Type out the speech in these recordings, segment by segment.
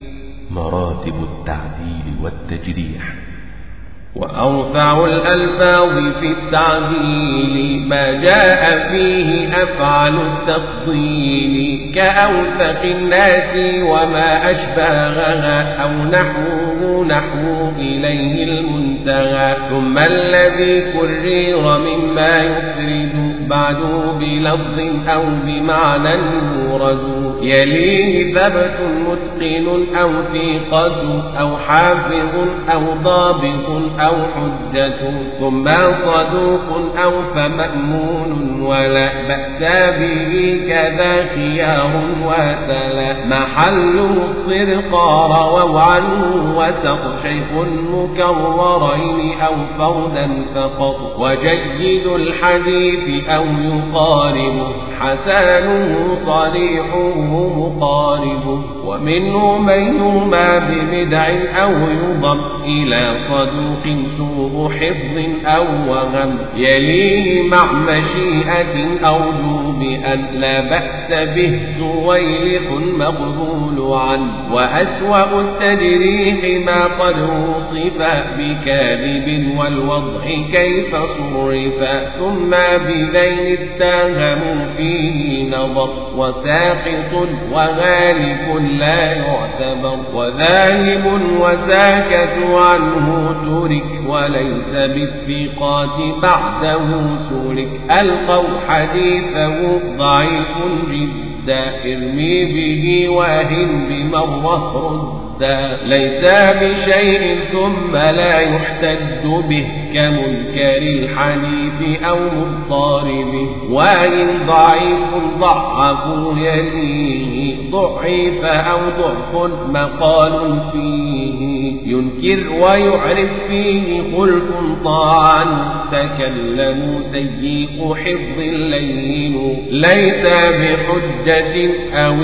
مراتب التعديل والتجريح وأرفع الألفاظ في التعديل ما جاء فيه أفعل التفضيل كأوثق الناس وما أشباهها أو نحوه نحو إليه المنتهى ثم الذي كرر مما يفرد بعد بلفظ أو بمعنى يورد يليه ثبت متقن أو ثقة أو حافظ أو ضابط أو حجة ثم صدوق أو فمأمون ولا بأس به كذا خيار وتلا محله الصدق رووا عنه وسق شيخ مكررين أو فردا فقط وجيد الحديث أو يقارب حسانه صريحه مقارب ومنه من يرمى ببدع أو يضم إلى صدوق سوء حفظ أو وهم يليه مع مشيئة أرجو بأن لا بأس به سويلح مقبول عنه وأسوأ التجريح ما قد وصف بكاذب والوضع كيف صرف ثم بذين اتهموا فيه نظر وساقط وغالب لا يعتبر وذاهب وساكت عنه ترك وليس بالثقات بعده سلك ألقوا حديثه ضعيف جدا ارمي به واهن بمره رد ليس بشيء ثم لا يحتج به كمنكر الحديث أو مضطرب وإن ضعيف ضعف يليه ضعيف أو ضعف مقال فيه ينكر ويعرف فيه خلف طاعا تكلم سيء حفظ لين ليس بحجة أو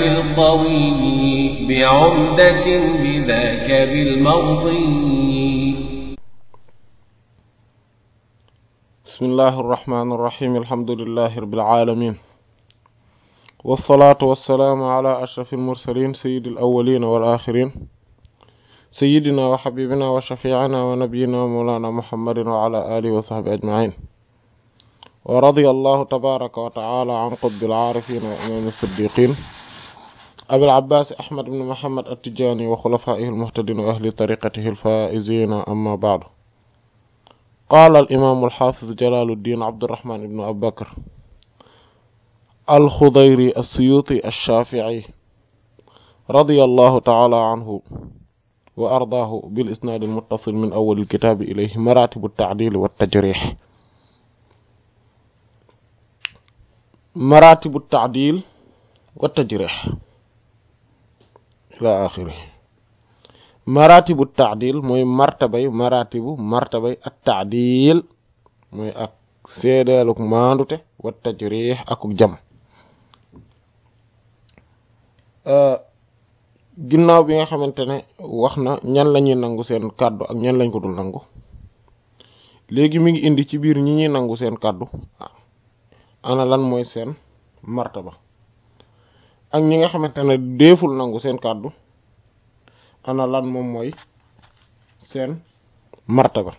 القوي بعمدة بذاك بالمرضي بسم الله الرحمن الرحيم الحمد لله رب العالمين والصلاة والسلام على أشرف المرسلين سيد الأولين والآخرين سيدنا وحبيبنا وشفيعنا ونبينا ومولانا محمد وعلى آله وصحبه أجمعين ورضي الله تبارك وتعالى عن قطب العارفين وإمام الصديقين أبي العباس أحمد بن محمد التجاني وخلفائه المهتدين وأهل طريقته الفائزين أما بعد قال الإمام الحافظ جلال الدين عبد الرحمن بن أبي بكر الخضيري السيوطي الشافعي رضي الله تعالى عنه وأرضاه بالإسناد المتصل من أول الكتاب إليه مراتب التعديل والتجريح مراتب التعديل والتجريح إلى آخره مراتب التعديل موي مرتبة مراتب مرتبة التعديل موي أك سيدالك ماندوتي والتجريح أكو جم أه ginnaaw bi nga xamante ne wax na ñan lañuy nangu seen kàddu ak ñan lañ ko dul nangu léegi mi ngi indi ci biir ñi ñuy nangu seen kàddu ana lan mooy seen martaba ak ñi nga xamante ne deeful nangu seen kàddu ana lan moom mooy seen martaba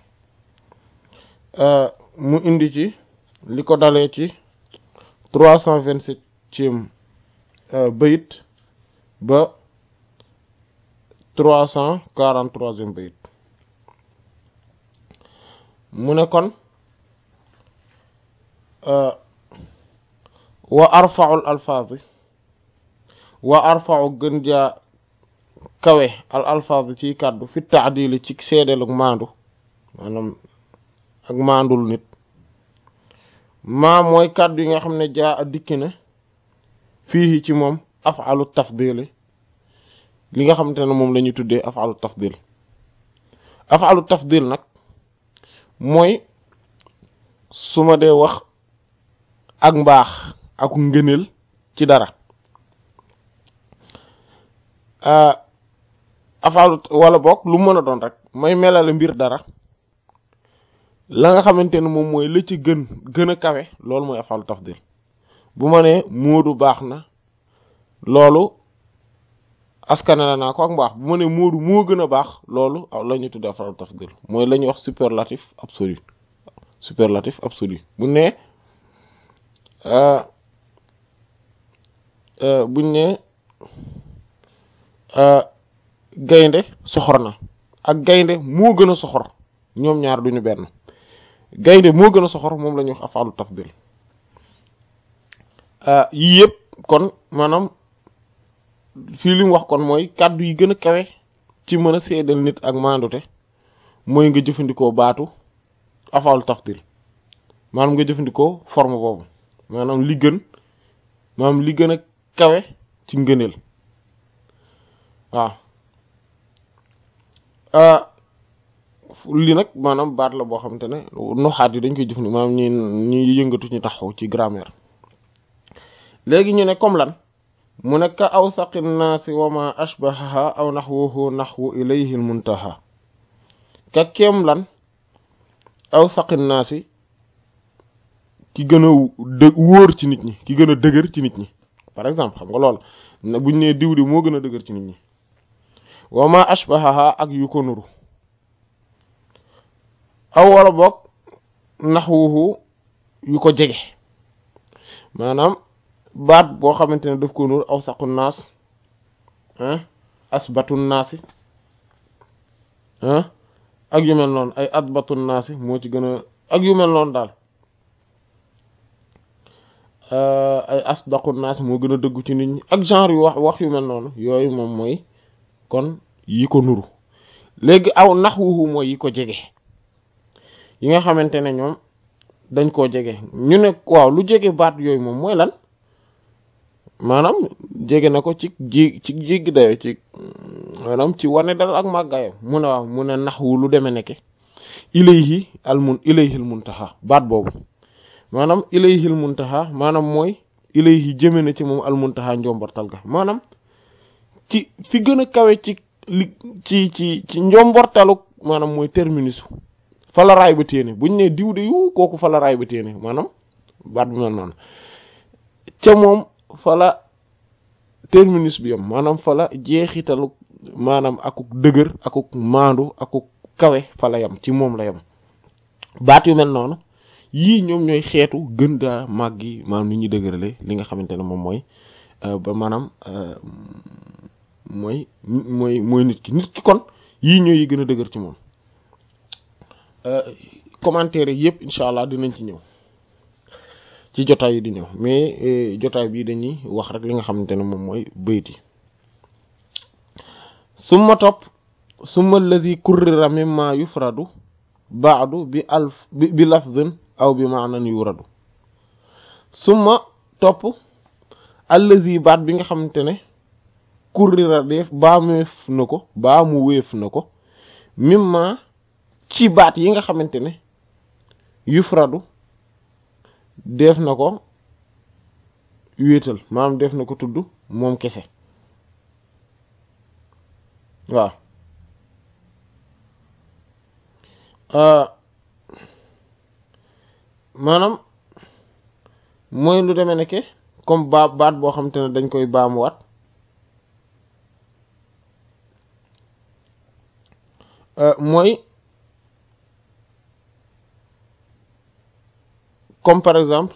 mu indi ci li ko dalee ci trois cent vingt-septième bayit ba trois cent quarante-troisième bayit mu ne kon wa arfa'ul alfaazi wa arfa'u gën jaa kawe al alfaazi ci kàddu fi taadili ci seedeel ak maandu maanaam ak maandul nit maa mooy kàddu yi nga xam ne jaa a dikki na fii ci moom af'alu tafdili li nga xamante ne moom la ñuy tuddee af'alu tafdil af'alu tafdil nag mooy su ma dee wax ak mbaax ak ngëneel ci dara af'alu wala boog lu mën a doon rek may melale mbir dara la nga xamante ne moom mooy la ci gën gën a kawe loolu mooy af'alu tafdil bu ma nee Moodu baax na loolu askanale naa ko ak mbaax bu ma ne Moodu moo gën a baax loolu la ñu tuddee af'alu tafdil mooy la ñuy wax superlatif absolu superlatif absolu bu ne buñ ne gaynde soxor na ak gaynde moo gën a soxor ñoom ñaar duñu benn gaynde moo gën a soxor moom la ñuy wax af'alu tafdil yii yëpp kon maanaam fii li mu wax kon mooy kàddu yi gën a kawe ci mën a seedal nit ak maandute mooy nga jëfandikoo baatu af'alu tafdil maanaam nga jëfandikoo forme boobu maanaam li gën maanaam li gën a kawe ci ngëneel waaw li nag maanaam baat la boo xamante ne noxaat yi dañ koy jëfandikoo maanaam ñi ñi yëngatu ñu taxaw ci grammaire léegi ñu ne comme lan mu ne ka awsaqi nnaasi wa ma ashbahaha aw naxwuhu naxwu ilayhi al muntaha ka kéem lan awsaqi nnaasi ki gën a dë wóor ci nit ñi ki gën a dëgër ci nit ñi par exemple xam nga lool buñ nee diw di moo gën a dëgër ci nit ñi wa ma ashbahaha ak yu ko nuru aw wala boog naxwuhu yu ko jege maanaam baat boo xamante ne daf ko nuru aw saqu naas asbatu naasi ak yu mel noonu ay adbatu naasi moo ci gën a ak yu mel noonu daal ay asdaqu naas moo gën a dëggu ci nit ñi ak genre yu wax wax yu mel noonu yooyu moom mooy kon yi ko nuru léegi aw naxwuhu mooy yi ko jege yi nga xamante ne ñoom dañ koo jege ñu ne waaw lu jege baat yooyu moom mooy lan maanaam jege na ko ci ji ci jéggi dayo ci maanaam ci wane dal ak màggaayam mu ne waaw mu ne naxwu lu deme nekke ilayhi al mun ilayhi al muntaha baat boobu maanaam ilayhi al muntaha maanaam mooy ilayhi jëme na ci moom al muntaha njombortal ga maanaam ci fi gën a kawe ci li ci ci ci njombortalu maanaam mooy terminus fa la raay ba téene buñ ne diw de yu kooku fa la raay ba téene maanaam baat bi mel noonu ca moom fa la terminus bi yam maanaam fa la jeexitalu maanaam akuk dëgër akuk maandu akuk kawe fa la yam ci moom la yam baat yu mel noonu yii ñoom ñooy xeetu gën daa màggi maanaam ni ñuy dëgërale li nga xamante ne moom mooy ba maanaam mooy mooy mooy nit ki nit ki kon yii ñooy yi gën a dëgër ci moom commentaire yëpp incha allah dinañ ci ñëw ci jotaay yi di ñëw mais jotaay bii dañuy wax rek li nga xamante ne moom mooy bayti summa topp summa alladi kurrira mimma yufradu baadu bi alf bi lafdin aw bi maanan yuradu summa topp allazi baat bi nga xamante ne kurrira def baameef na ko baa mu wéef na ko mimma ci baat yi nga xamante ne yufradu def na ko wéetal maanaam def na ko tudd moom kese waaw maanaam mooy lu demee nekke comme baa baat boo xamante ne dañ koy baamuwaat mooy comme par exemple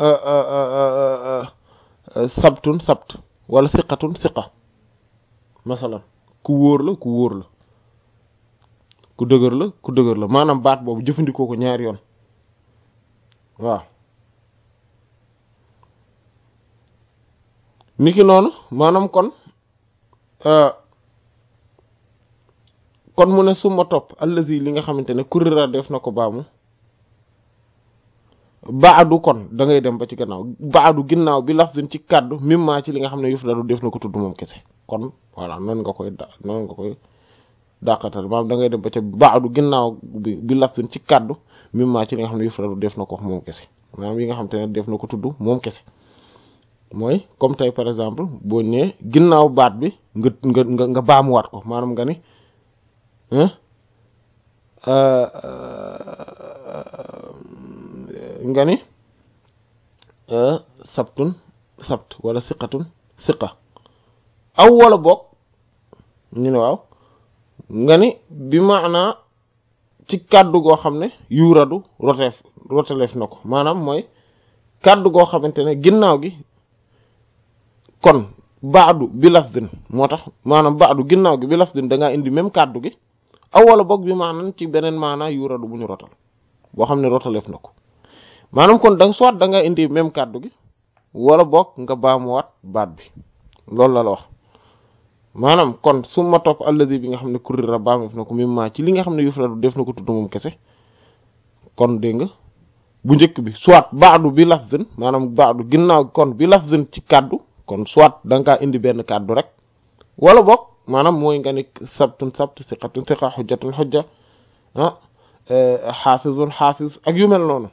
sabtun sabt wala siqatun siqa masalan ku wóor la ku wóor la ku dëgër la ku dëgër la maanaam baat boobu jëfandikoo ko ñaari yoon waaw niki noonu maanaam kon kon mu ne suma topp allazi li nga xamante ne kurira def na ko baamu baadu kon da ngay dem ba ci gannaaw baadu ginnaaw bi lafzin ci kàddu mimma ci li nga xam ne yëf dalu def na ko tudd moom kese kon voilà noonu nga koy da noonu nga koy dàqatal maanaam da ngay dem ba ca baadu ginnaaw bi bi lafzin ci kàddu mimma ci li nga xam ne yëf dalu def na ko wax moom kese maanaam yi nga xam te ne def na ko tudd moom kese mooy comme tey par exemple boo ñëwee ginnaaw baat bi nga nga nga nga baamuwaat ko maanaam nga ni nga ni sabtun sabt wala siqatun siqa aw wala boog ñu ne waaw nga ni bi maanaa ci kàddu goo xam ne yuuradu roteef roteleef na ko maanaam mooy kàddu goo xamante ne ginnaaw gi kon baadu bi lafzin moo tax maanaam baadu ginnaaw gi bi lafzin da ngaa indi même kàddu gi aw wala boog bi maanaam ci beneen maanaa yuuradu bu ñu rotal boo xam ne rotaleef na ko maanaam kon da soit da nga indi même kàddu gi wala boog nga baamuwaat baat bi loolu la la wax maanaam kon su ma topp alladi bi nga xam ne kurira baameef na ko mim ma ci li nga xam ne yufradu def na ko tudd moom kese kon dégg nga bu njëkk bi soit baadu bi lafzin maanaam baadu ginnaaw kon bi lafzin ci kàddu kon soit da nga kaa indi benn kàddu rek wala boog maanaam mooy nga ni sabtun sabt siqatun siqa xujjatun xujja ah xaafizun xaafiz ak yu mel noonu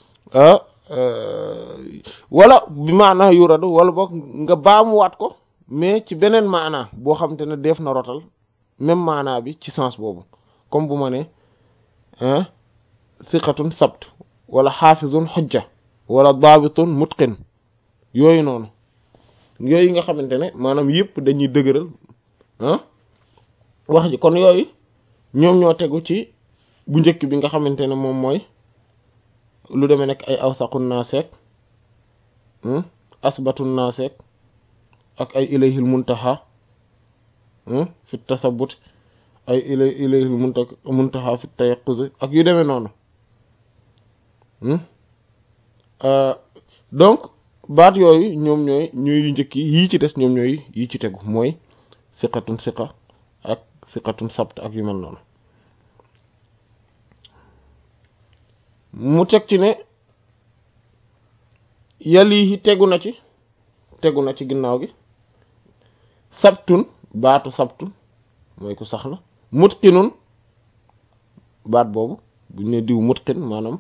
wala bi maanaa yuradu wala boog nga baamuwaat ko mais ci beneen maanaa boo xamante ne def na rotal même maanaa bi ci sens boobu comme bu ma ne siqatun sabt wala xaafizun xujja wala daabitun mutqin yooyu noonu yooyu nga xamante ne maanaam yëpp dañuy dëgëral ah wax ji kon yooyu ñoom ñoo tegu ci bu njëkk bi nga xamante ne moom mooy lu demee nekk ay awsaqun naaseek asbatun naaseek ak ay ilayhil muntaha fi tasabut ay ilay ilayhil munta muntaha fi tayaqquz ak yu demee noonu donc baat yooyu ñoom ñooy ñooy yu njëkk yi yii ci des ñoom ñooy yi ci tegu mooy siqatun siqa ak siqatun sabt ak yu mel noonu mu teg ci ne yalihi tegu na ci tegu na ci ginnaaw gi sabtun baatu sabtun mooy ku sax la mutqinun baat boobu buñ ne diw mutqin maanaam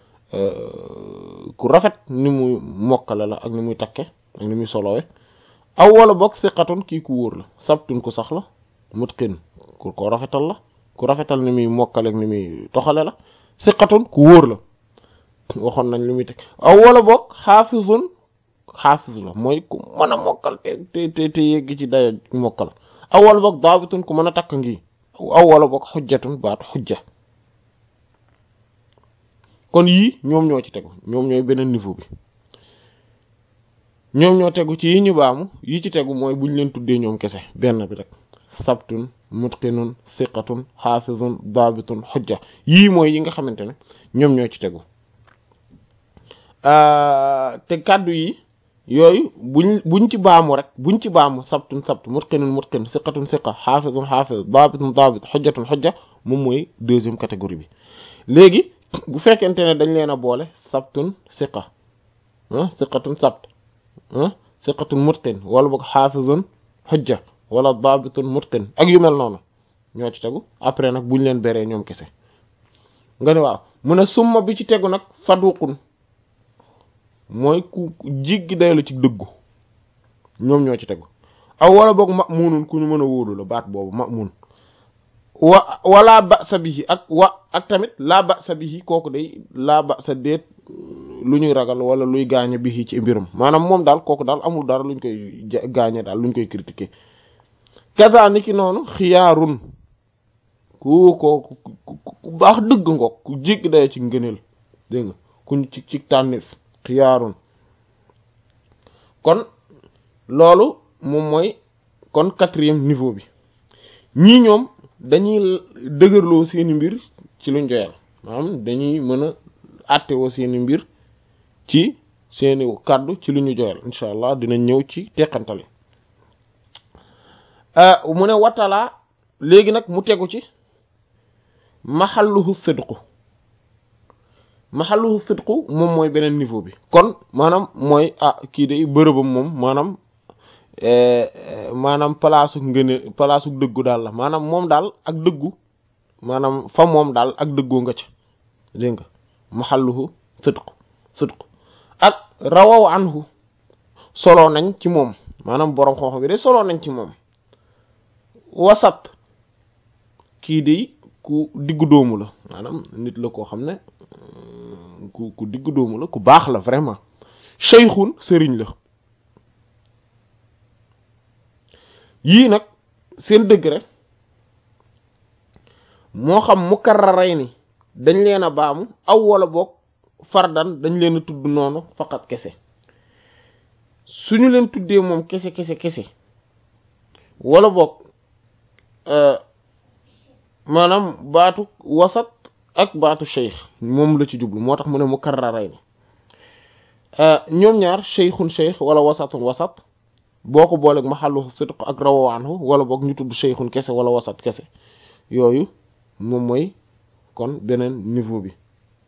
ku rafet ni muy mokkale la ak ni muy takke ak ni muy solowe aw wala boog siqatun kii ku wóor la sabtun ku sax la mutqin ku ko rafetal la ku rafetal ni muy mokkale ak ni muy toxale la siqatun ku wóor la waxoon nañ li muy teg aw wala boog xaafizun xaafiz la mooy ku mën a mokkal te te te yegg ci daya mokkal aw wala boog daabitun ku mën a takk ngi aw wala boog xujjatun baatu xujja kon yii ñoom ñoo ci tegu ñoom ñooy beneen niveau bi ñoom ñoo tegu ci yi ñu baamu yi ci tegu mooy buñ leen tuddee ñoom kese benn bi rek sabtun mutqinun siqatun xaafizun daabitun xujja yii mooy yi nga xamante ne ñoom ñoo ci tegu te kàddu yi yooyu buñ buñ ci baamu rek buñ ci baamu sabtun sabt mutqinun mutqin siqatun siqa xaafizun xaafiz daabitun daabit xujjatun xujja moom mooy deuxième catégorie bi léegi bu fekkente ne dañ leen a boole sabtun siqa siqatun sabt siqatun mutqin wala boog xaafizun xujja wala daabitun mutqin ak yu mel noonu ñoo ci tegu après nag buñ leen beree ñoom kese nga ne waaw mu ne summa bi ci tegu nag saduqun mooy ku jiggi day la ci dëggu ñoom ñoo ci tegu aw wala boog ma'munun ku ñu mën a wóolu la baat boobu ma'mun wa wala ba'sa bihi ak wa ak tamit laa ba'sa bihi kooku day laa ba'sa déet lu ñuy ragal wala luy gaañe bihi ci mbirum maanaam moom daal kooku daal amul dara luñ koy gaañe daal luñ koy critiquer kaza niki noonu xiyaarun ku ko ku baax dëgg ngoog ku jégg day ci ngëneel dégg nga kuñ ci ci tànnif xiyaarun kon loolu moom mooy kon quatrième niveau bi ñii ñoom dañuy dëgërloo seeni mbir ci luñ joyal maanaam dañuy mën a àttewoo seeni mbir ci seeni kàddu ci lu ñu joyal incha allah dinañ ñëw ci teqantali mu ne wattalaa léegi nag mu tegu ci maxalluhu sidqu maxalluhu sidqu moom mooy beneen niveau bi kon maanaam mooy ah kii de bërëbam moom maanaam maanaam palaasu ngëne palaasu dëggu daal la maanaam moom daal ak dëggu maanaam fa moom daal ak dëggoo nga ca dégg nga maxalluhu sidqu sidqu ak rawaw anhu solo nañ ci moom maanaam boroom xoox bi de solo nañ ci moom wasat kii de ku diggu doomu la maanaam nit la koo xam ne ku ku diggu doomu la ku baax la vraiment cheykhun sëriñ la yii nag seen degré moo xam mukarraray ni dañ leen a baamu aw wala boog fardan dañ leen a tudd noonu faqat kese suñu leen tuddee moom kese kese kese wala boog maanaam baatu wasat ak baatu cheikh moom la ci jublu moo tax mu ne mukarraray ni ñoom ñaar cheikhun cheikh wala wasatun wasat boo ko booleeg maxallu sidq ak rawaanhu wala boog ñu tudd cheikhun kese wala wasat kese yooyu moom mooy kon beneen niveau bi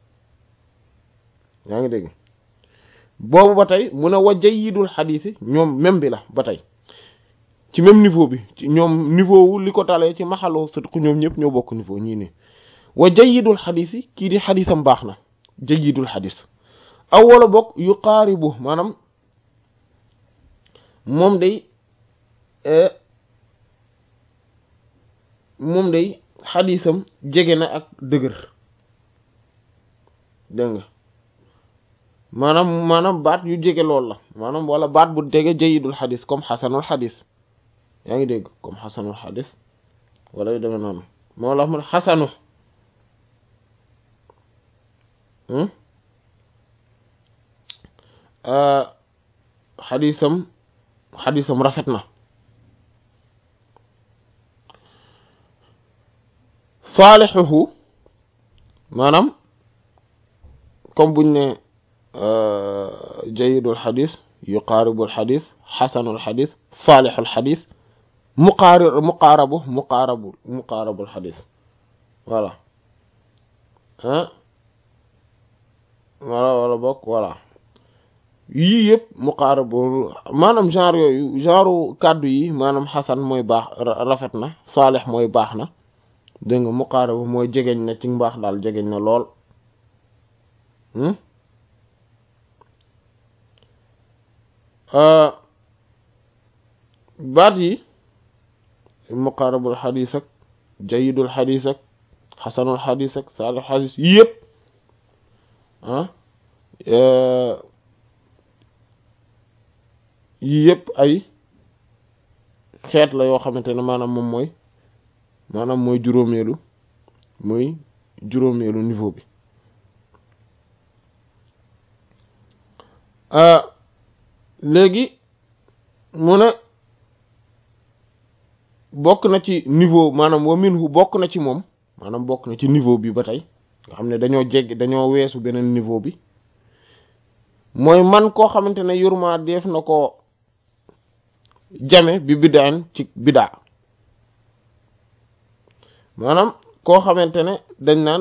yaa ngi dégg boobu ba tey mu ne wa jayyidul xadiis yi ñoom même bi la ba tey ci même niveau bi ci ñoom niveau wu li ko talee ci maxallu sidq ñoom ñëpp ñoo bokk niveau ñii nii wa jayyidul xadiis yi kii di xadiisam baax na jayyidul xadiis aw wala bokk yu qaaribu maanaam moom day moom day xadiisam jege na ak dëgër dégg nga maanaam maanaam baat yu jege lool la maanaam wala baat bu dege jayidul xadis comme xasanul xadis yaa ngi dégg comme xasanul xadis wala yu demee noonu moo la mun xasanu xadisam xadisam rafet na saalixuhu maanaam comme buñ ne jayidul xadis yuqaaribul xadis xasanul xadis saalixul xadis muqaari muqaarabu muqaarabu muqaarabul xadis voilà ah wala wala bokk voilà yii yëpp muqaarabu maanaam genre yooyu genre kàddu yi maanaam xasan mooy baax rafet na saalix mooy baax na dégg nga muqaarabu mooy jegeñ na ci mbaax daal jegeñ na lool baat yi muqaarabul xadiis ak jayidul xadiis ak xasanul xadiis ak saalix xadiis yi yëpp ah yii yëpp ay xeet la yoo xamante ne maanaam moom mooy maanaam mooy juróomeelu mooy juróomeelu niveau bi léegi mu ne bokk na ci niveau maanaam wa minhu bokk na ci moom maanaam bokk na ci niveau bi ba tey nga xam ne dañoo jégg dañoo weesu beneen niveau bi mooy man koo xamante ne yurma def na ko jame bi bidaan ci bidaa maanaam koo xamante ne dañ naan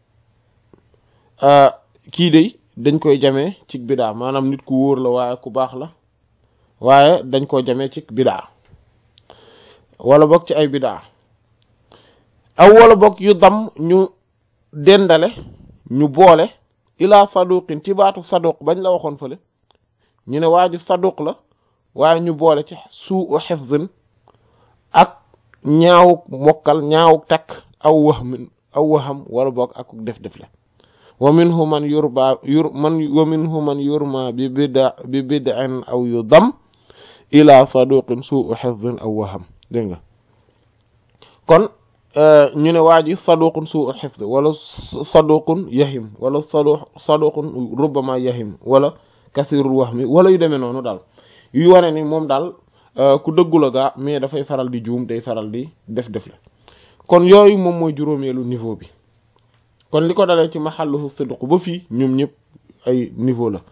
kii day dañ koy jamee ci bidaa maanaam nit ku wóor la waaye ku baax la waaye dañ koo jamee ci bidaa wala bokk ci ay bidaa aw wala bokk yu dam ñu dendale ñu boole ilaa saduqin ci baatu saduq bañ la waxoon fële ñu ne waa ji saduq la waaye ñu boole ci suu hifzin ak ñaawuk mokkal ñaawuk takk aw wahmin aw waham wala bokk ak def def la wa minhu man yurba yur man wa minhu man yurma bi bida bi bid'in aw yudam ila saduqin suu hifzin aw waham dégg nga kon ñu ne waa ji saduqun suu hifz wala saduqun yahim wala sadu saduqun rubbama yahim wala kasirul wahmi wala yu demee noonu daal yu wane ni moom daal ku dëggu la gaa mais dafay faral di juum day faral di def def la kon yooyu moom mooy juróomeelu niveau bi kon li ko dalee ci maxalluhu sidq ba fii ñoom ñëpp ay niveau la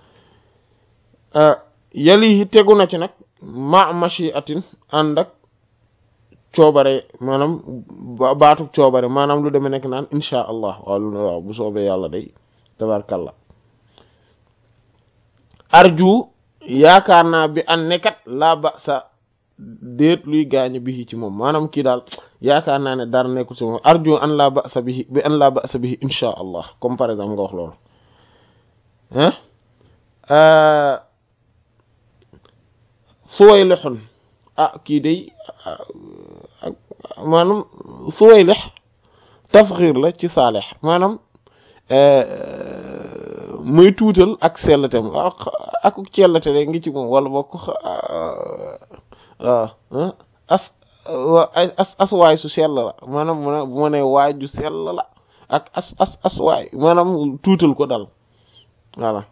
yali tegu na ci nag ma machiatin ànd ak coobare maanaam baatu coobare maanaam lu demee nekk naan insha allah waaw waaw bu soobee yàlla day tabarkalla arju yaakaar naa bi an nekkat laa ba sa déet luy gaañu bi ci moom maanaam kii daal yaakaar naa ne dara nekkul ci moom arju an laa ba sa bihi bi an laa ba sa bihi insha allah comme par exemple nga wax loolu ah suwaylixun ah kii day maanaam suwaylix tasxiir la ci saalix maanaam muy tuutal ak sellatem ak ak cellate de ngi ci moom wala bokk waaw as as as waay su sell la maanaam mu ne bu ma nee waay ju sell la ak as as as waay maanaam tuutal ko dal voilà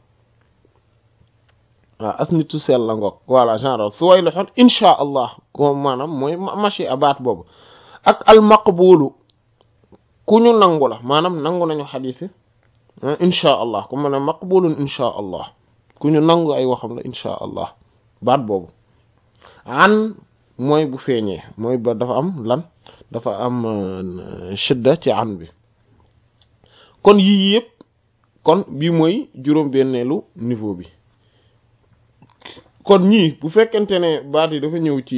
waaw as nit su sell la ngoog voilà genre su way loxoon insha allah ko maanaam mooy machi abaat boobu ak al maqbulu ku ñu nangu la maanaam nangu nañu xadiis yi insha allah ku ma ne maqbulun insha allah ku ñu nangu ay waxam la insha allah baat boobu an mooy bu feeñee mooy ba dafa am lan dafa am shidda ci an bi kon yii yëpp kon bii mooy juróom-benneelu niveau bi kon ñii bu fekkente ne baat yi dafa ñëw ci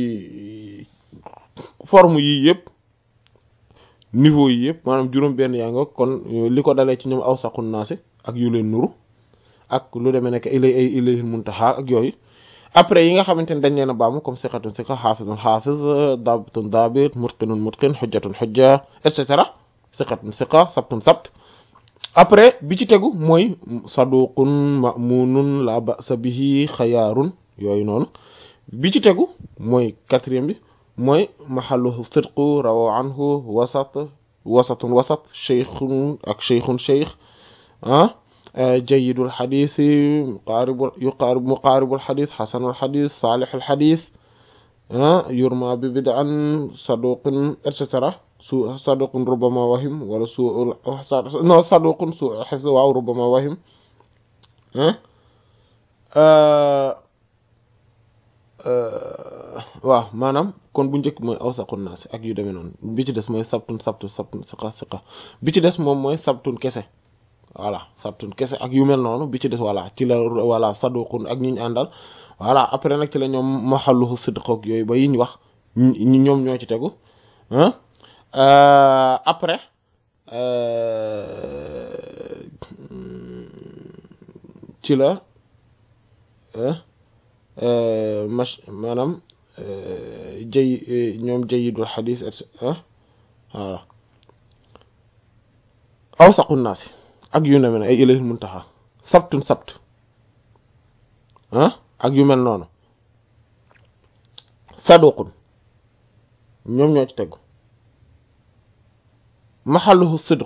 forme yii yëpp niveau yi yëpp maanaam juróom-benn yaa nga kon li ko dalee ci ñoom awsaqun naasi ak yu leen nuru ak lu demee nekk ilay ay ilayhil muntaha ak yooyu après yi nga xamante ne dañ leen a baamu comme siqatun siqa xaafizun xaafiz dabitun dabit mutqinun mutqin xujjatun xujja et cetera siqatun siqa sabtun sabt après bi ci tegu mooy saduqun ma'munun la ba'sa bihi xayaarun yooyu noonu bi ci tegu mooy quatrième bi mooy mahalluhu sidqu rawa anhu wasat wasatun wasat cheikhun ak cheikhun cheikh ah jayidul xadis muqaaribul yuqaarib muqaaribul xadis xasanul xadis saalixul xadis ah yurma bi bid'an saduqun et cetera su saduqun rubama wahim wala su non saduqun su xis waaw rubama wahim waaw maanaam kon bu njëkk mooy awsaqun naas ak yu demee noonu bi ci des mooy sabtun sabtun sabtun siqa siqa bi ci des moom mooy sabtun kese voilà sabtun kese ak yu mel noonu bi ci des voilà ci la voilà saduqun ak ñi ñu àndal voilà après nag ci la ñoom maxalluhu sidq ak yooyu ba yi ñu wax ñi ñoom ñoo ci tegu après ci la mach maanaam jëy ñoom jayidul xadis et voilà awsaqu naasi ak yu ne mel ay ilayhil muntaha sabtun sabt ah ak yu mel noonu saduqun ñoom ñoo ci tegu maxalluhu sidq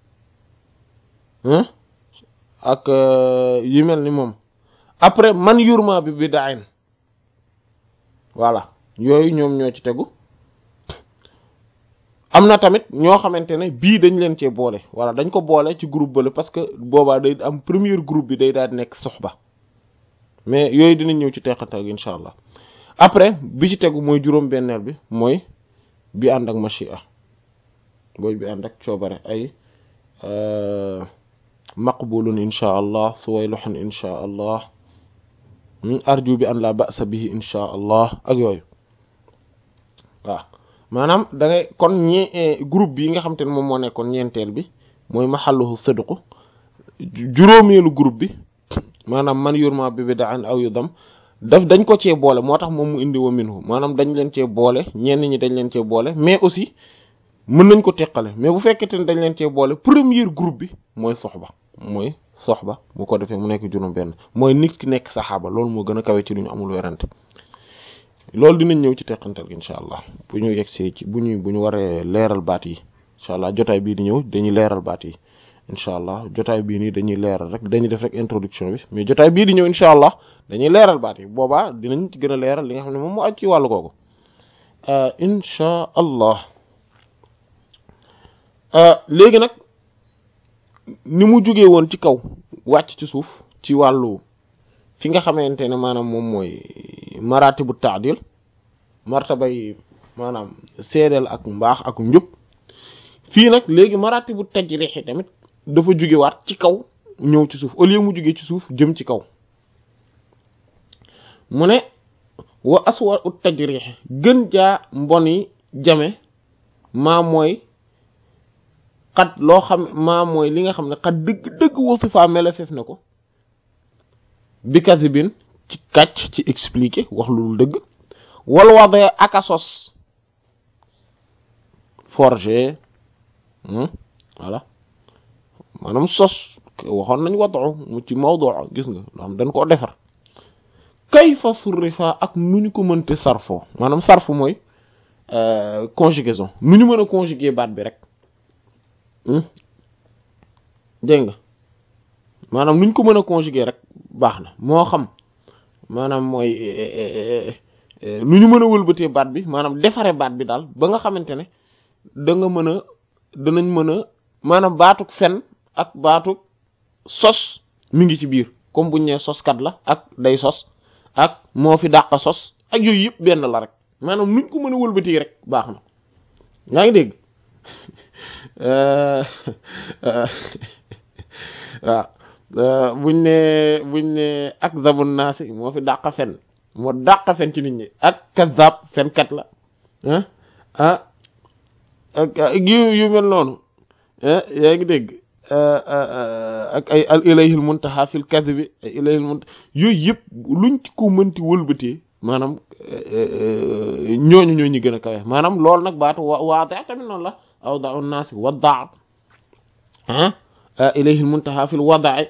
ak yu mel ni moom après man yurma bi bid'ain voilà yooyu ñoom ñoo ci tegu am na tamit ñoo xamante ne bii dañ leen cee boole voilà dañ ko boole ci groupe bale parce que boobaa day am premier groupe bi day daal di nekk soxba mais yooyu dinañ ñëw ci teqantal incha allah après bi ci tegu mooy juróom-benneel bi mooy bi ànd ak machia booy bi ànd ak coobare ay maqbulun insha allah suwayluhun insha allah arju bi an la ba'sa bihi insha allah ak yooyu waaw maanaam da ngay kon ñi groupe bi nga xam te ne moom moo nekkoon ñeenteel bi mooy maxalluhu sidqu juróomeelu groupe bi maanaam man yurma bi bid'an aw yudam daf dañ ko cee boole moo tax moom mu indi wa minhu maanaam dañ leen cee boole ñenn ñi dañ leen cee boole mais aussi mën nañ ko teqale mais bu fekkente ne dañ leen cee boole premier groupe bi mooy soxba mooy soxba bu ko defee mu nekk juróom benn mooy nit ki nekk saxaaba loolu moo gën a kawe ci lu ñu amul werante loolu dinañ ñëw ci teqantal gi incha allah bu ñu yegsee ci bu ñu bu ñu waree leeral baat yi incha allah jotaay bii di ñëw dañuy leeral baat yi incha allah jotaay bii nii dañuy leeral rek dañuy def rek introduction bi mais jotaay bii di ñëw incha allah dañuy leeral baat yi boobaa dinañ ci gën a leeral li nga xam ne moom moo aj ci wàllu googu incha allah léegi nag ni mu jugee woon ci kaw wàcc ci suuf ci wàllu fi nga xamante ne maanaam moom mooy maratibu taadil martabay maanaam seedeel ak mbaax ak njub fii nag léegi maratibu tajrih tamit dafa juge waat ci kaw ñëw ci suuf au lieu mu juge ci suuf jëm ci kaw mu ne wa aswa ut tajrih gën jaa mboni jame maa mooy xat loo xam maa mooy li nga xam ne xat dëgg dëgg wasifa melefef na ko bi kasibin ci kàcc ci expliquer wax lu dul dëgg wala wadee aka sos forger voilà maanaam sos waxoon nañ wadu mu ci mawdu gis nga loo xam dañ koo defar kayfa surrifa ak nu ñu ko mënte sarfo maanaam sarfu mooy conjugaison nu ñu mën a conjuguer baat bi rek dégg nga maanaam nu ñu ko mën a conjuguer rek baax na moo xam maanaam mooy nu ñu mën a wëlbatee baat bi maanaam defare baat bi daal ba nga xamante ne da nga mën a danañ mën a maanaam baatuk fen ak baatuk sos mi ngi ci biir comme buñ ne soskat la ak day sos ak moo fi dàq sos ak yooyu yëpp benn la rek maanaam nuñ ko mën a wëlbatee rek baax na yaa ngi dégg waaw buñ ne buñ ne ak zabun naasi moo fi dàq fen moo dàq fen ci nit ñi ak kazab fenkat la ah ah ak yu yu mel noonu yaa ngi dégg ak ay al ilayhil muntaha fil kadhibi ay ilayhil muntaha yooyu yëpp luñ ko mënti wëlbatee maanaam ñooñu ñoo ñu gën a kawe maanaam loolu nag baatu wa waada tamit noonu la awda'u naasi waddaa ah ilayhil muntaha fil wada'i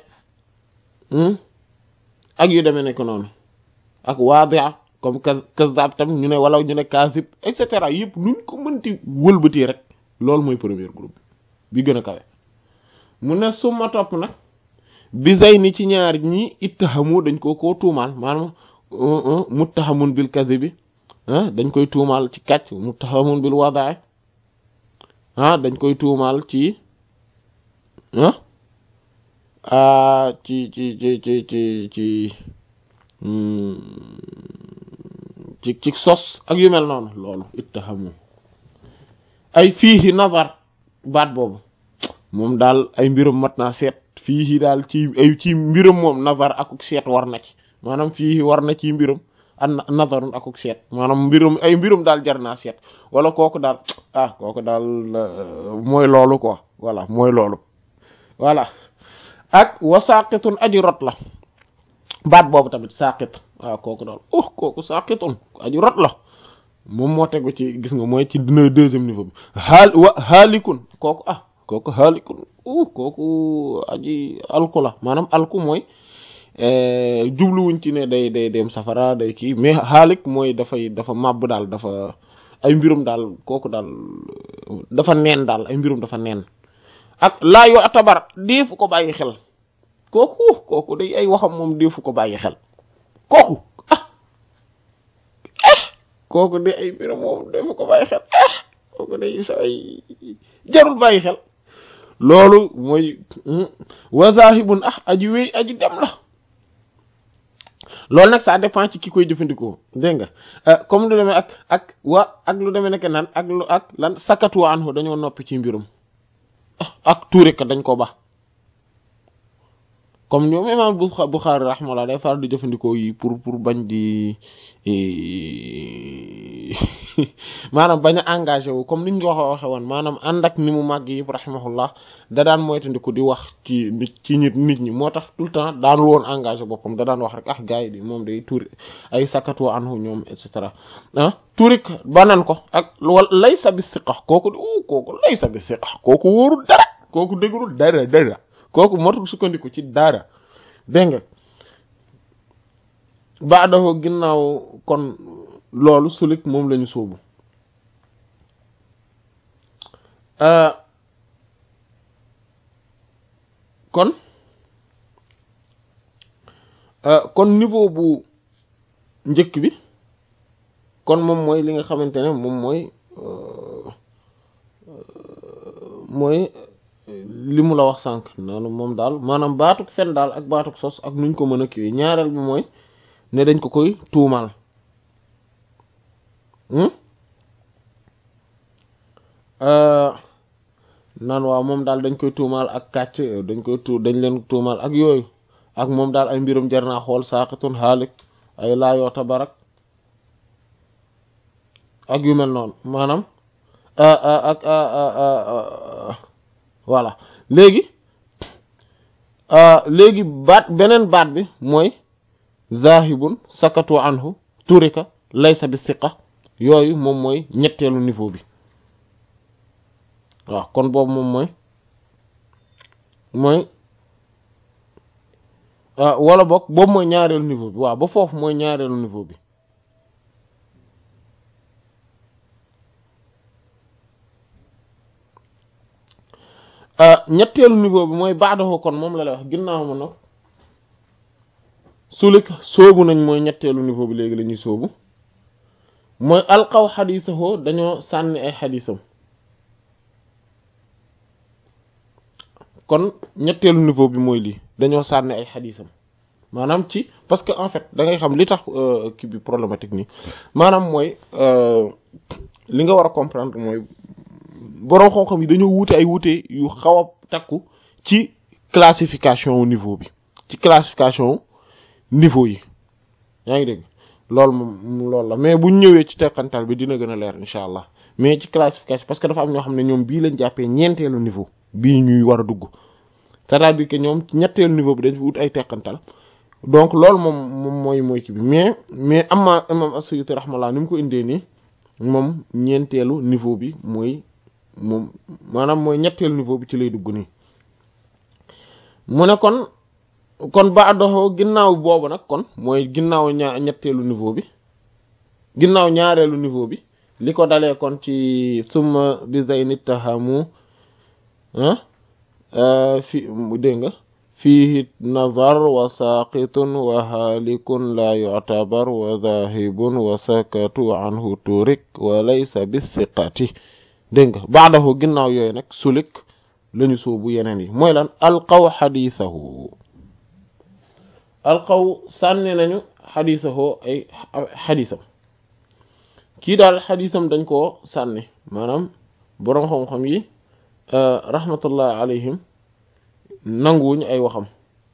ak yu demee nekk noonu ak waadi'a comme kazzab tam ñu ne wala ñu ne kaazib et cetera yëpp luñ ko mënti wëlbatee rek loolu mooy premier groupe bi gën a kawe mu ne suma topp nag bi zay ni ci ñaar ñi ittahamu dañ ko koo tuumaal maanaam muttahamun bil kadhibi dañ koy tuumaal ci kàcc muttahamun bil wada'i ah dañ koy tuumaal ci ah ci ci ci ci ci ci ci ci sos ak yu mel noonu loolu ittahamu ay fiihi nazar baat boobu moom daal ay mbiram mat naa seet fiihi daal ci ay ci mbiram moom nazar akuk seet war na ci maanaam fiihi war na ci mbiram an nazarun akuk seet maanaam mbiram ay mbiram daal jar naa seet wala kooku daal ah kooku daal mooy loolu quoi voilà mooy loolu voilà ak wa saqitun aji rot la baat boobu tamit saqit waaw kooku daal oh kooku saqitun aji rot la moom moo tegu ci gis nga mooy ci dina deuxième niveau bi xaal wa xaalikun kooku ah kooku xaalikun uh kooku aji alku la maanaam alku mooy jubluwuñ ci ne day day dem safara day kii mais xaalik mooy dafay dafa màbb daal dafa ay mbirum daal kooku daal dafa neen daal ay mbirum dafa neen ak laa yoo atabar deefu ko bàyyi xel kooku kooku day ay waxam moom deefu ko bàyyi xel kooku ah ah kooku day ay mbirum moom deefu ko bàyyi xel ah kooku day sa ay jarul bàyyi xel loolu mooy wa zahibun ah aji wéy aji dem la loolu nag ça dépend ci ki koy jëfandikoo dégg nga comme lu demee ak ak wa ak lu demee nekk nan ak lu ak lan sakatu anhu dañoo noppi ci mbirum ak tuuri ka dañ ko ba comme ñoom imam Bukhari rahmallah day faral di jëfandikoo yi pour pour bañ di maanaam bañ a engagé wu comme niñ ko waxe woon maanaam ànd ak ni mu màgg yëpp rahimahullah da daan moytandiku di wax ci ci nit nit ñi moo tax tout le temps daanul woon engagé boppam da daan wax rek ah gars yi di moom day tuuri ay sakatu anhu ñoom et cetera ah tuurik banan ko ak wal laysa bi siqa kooku di u kooku laysa bi siqa kooku wóorul dara kooku dëgërul dara dara kooku motul sukkandiku ci dara dégg nga ba dafa ginnaaw kon loolu sulik moom lañu sóobu kon kon niveau bu njëkk bi kon moom mooy li nga xamante ne moom mooy mooy li mu la wax sànq noonu moom daal maanaam baatuk fen daal ak baatuk sos ak nuñ ko mën a kiiwee ñaareel bi mooy ne dañ ko koy tuumaal naan waaw moom daal dañ koy tuumaal ak kàcc dañ koy tu dañ leen tuumaal ak yooyu ak moom daal ay mbirum jar naa xool saaqitun xaalik ay laayoo tabarak ak yu mel noonu maanaam ak voilà léegi léegi baat beneen baat bi mooy zahibun sakatu anhu turika laysa bi siqa yooyu moom mooy ñetteelu niveau bi waaw kon boobu moom mooy mooy wala boog boobu mooy ñaareelu niveau bi waaw ba foofu mooy ñaareelu niveau bi ñetteelu niveau bi mooy baadahu kon moom la lay wax ginnaaw ma nag sulik soobu nañ mooy ñetteelu niveau bi léegi la ñuy soobu mooy alqaw xadiisahoo dañoo sànni ay xadiisam kon ñetteelu niveau bi mooy lii dañoo sànni ay xadiisam maanaam ci parce que en fait da ngay xam li tax kii bi problématique nii maanaam mooy li nga war a comprendre mooy boroom xam-xam yi dañoo wuute ay wuute yu xaw a takku ci classification wu niveau bi ci classification niveau yi yaa ngi dégg loolu moom loolu la mais buñ ñëwee ci teqantal bi dina gën a leer incha allah mais ci classification parce que dafa am ñoo xam ne ñoom bii lañ jàppee ñeenteelu niveau bii ñuy war a dugg c'est-à-dire que ñoom ñetteelu niveau bi dañ fi wut ay teqantal donc loolu moom moom mooy mooy ci bi mais mais amma imam as-Suyuti rahmallah ni mu ko indee nii moom ñeenteelu niveau bi mooy moom maanaam mooy ñetteelu niveau bi ci lay dugg nii mu ne kon kon ba doxoo ginnaaw boobu nag kon mooy ginnaaw ñaa ñetteelu niveau bi ginnaaw ñaareelu niveau bi li ko dalee kon ci summa bi zayni tahamu fi dégg nga fiihi nazar wa saqitun wa halikun la yu'tabar wa dhahibun wa sakatu anhu turik wa laysa bisiqati dégg nga baadahu ginnaaw yooyu nag sulik lañu soobu yeneen yi mooy lan alqaw xadiisahu alqaw sànni nañu xadiisahu ay xadiisam kii daal xadiisam dañ koo sànni maanaam boroom xam-xam yi rahmatullah alayhim nanguwuñ ay waxam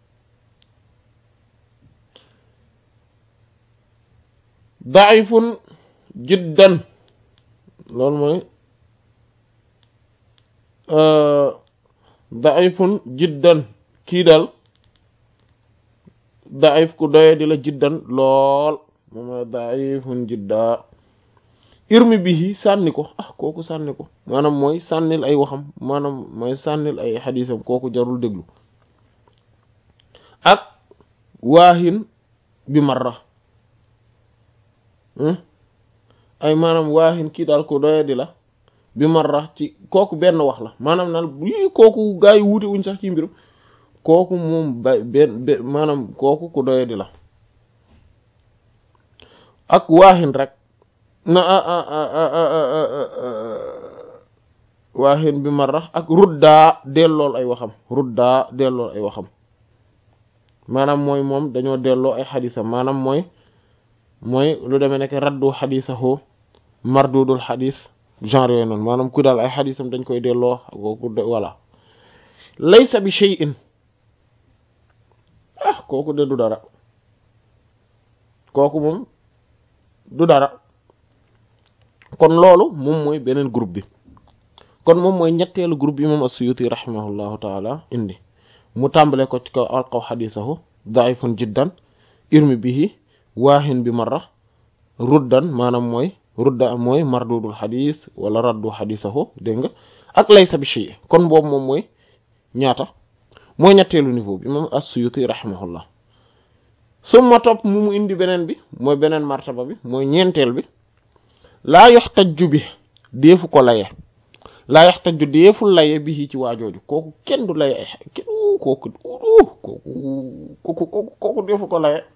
daifun jiddan loolu mooy daifun jiddan kii daal daif ku doye di la jiddan lool moom mooy daifun jidda irmi bihi sànni ko ah kooku sànni ko maanaam mooy sànnil ay waxam maanaam mooy sànnil ay xadiisam kooku jarul déglu ak waahin bi marra ay maanaam waahin kii daal ko doye di la bi marra ci kooku benn wax la maanaam naan lii kooku gaa yi wuute wuñ sax ci mbirum kooku moom ba benn maanaam kooku ku doye di la ak waahin rek na waaxin bi marra ak ruddaa dellool ay waxam ruddaa dellool ay waxam maanaam mooy moom dañoo delloo ay xadisam maanaam mooy mooy lu demee nekk raddu xadisahu mardudul xadis genre yooyu noonu maanaam ku daal ay xadisam dañ koy delloo kooku voilà laysa bi shay'in ah kooku de du dara kooku moom du dara kon loolu moom mooy beneen groupe bi kon moom mooy ñetteelu groupe bi moom as-Suyuti rahimahullahu taala indi mu tàmbale ko ci kaw alqaw xadisahu daifun jiddan irmi bihi waahin bi marra ruddan maanaam mooy rudda mooy mardudul xadis wala raddu xadisahu dégg nga ak laysa bi shay kon boobu moom mooy ñaata mooy ñetteelu niveau bi moom as-Suyuti rahimahullah summa topp mu mu indi beneen bi mooy beneen martaba bi mooy ñeenteel bi laa yoxtajju bi deefu ko laye laa yoxtajju deeful laye bi ci waajooju kooku kenn du laye ay kenn kooku kooku kooku kooku kooku deefu ko laye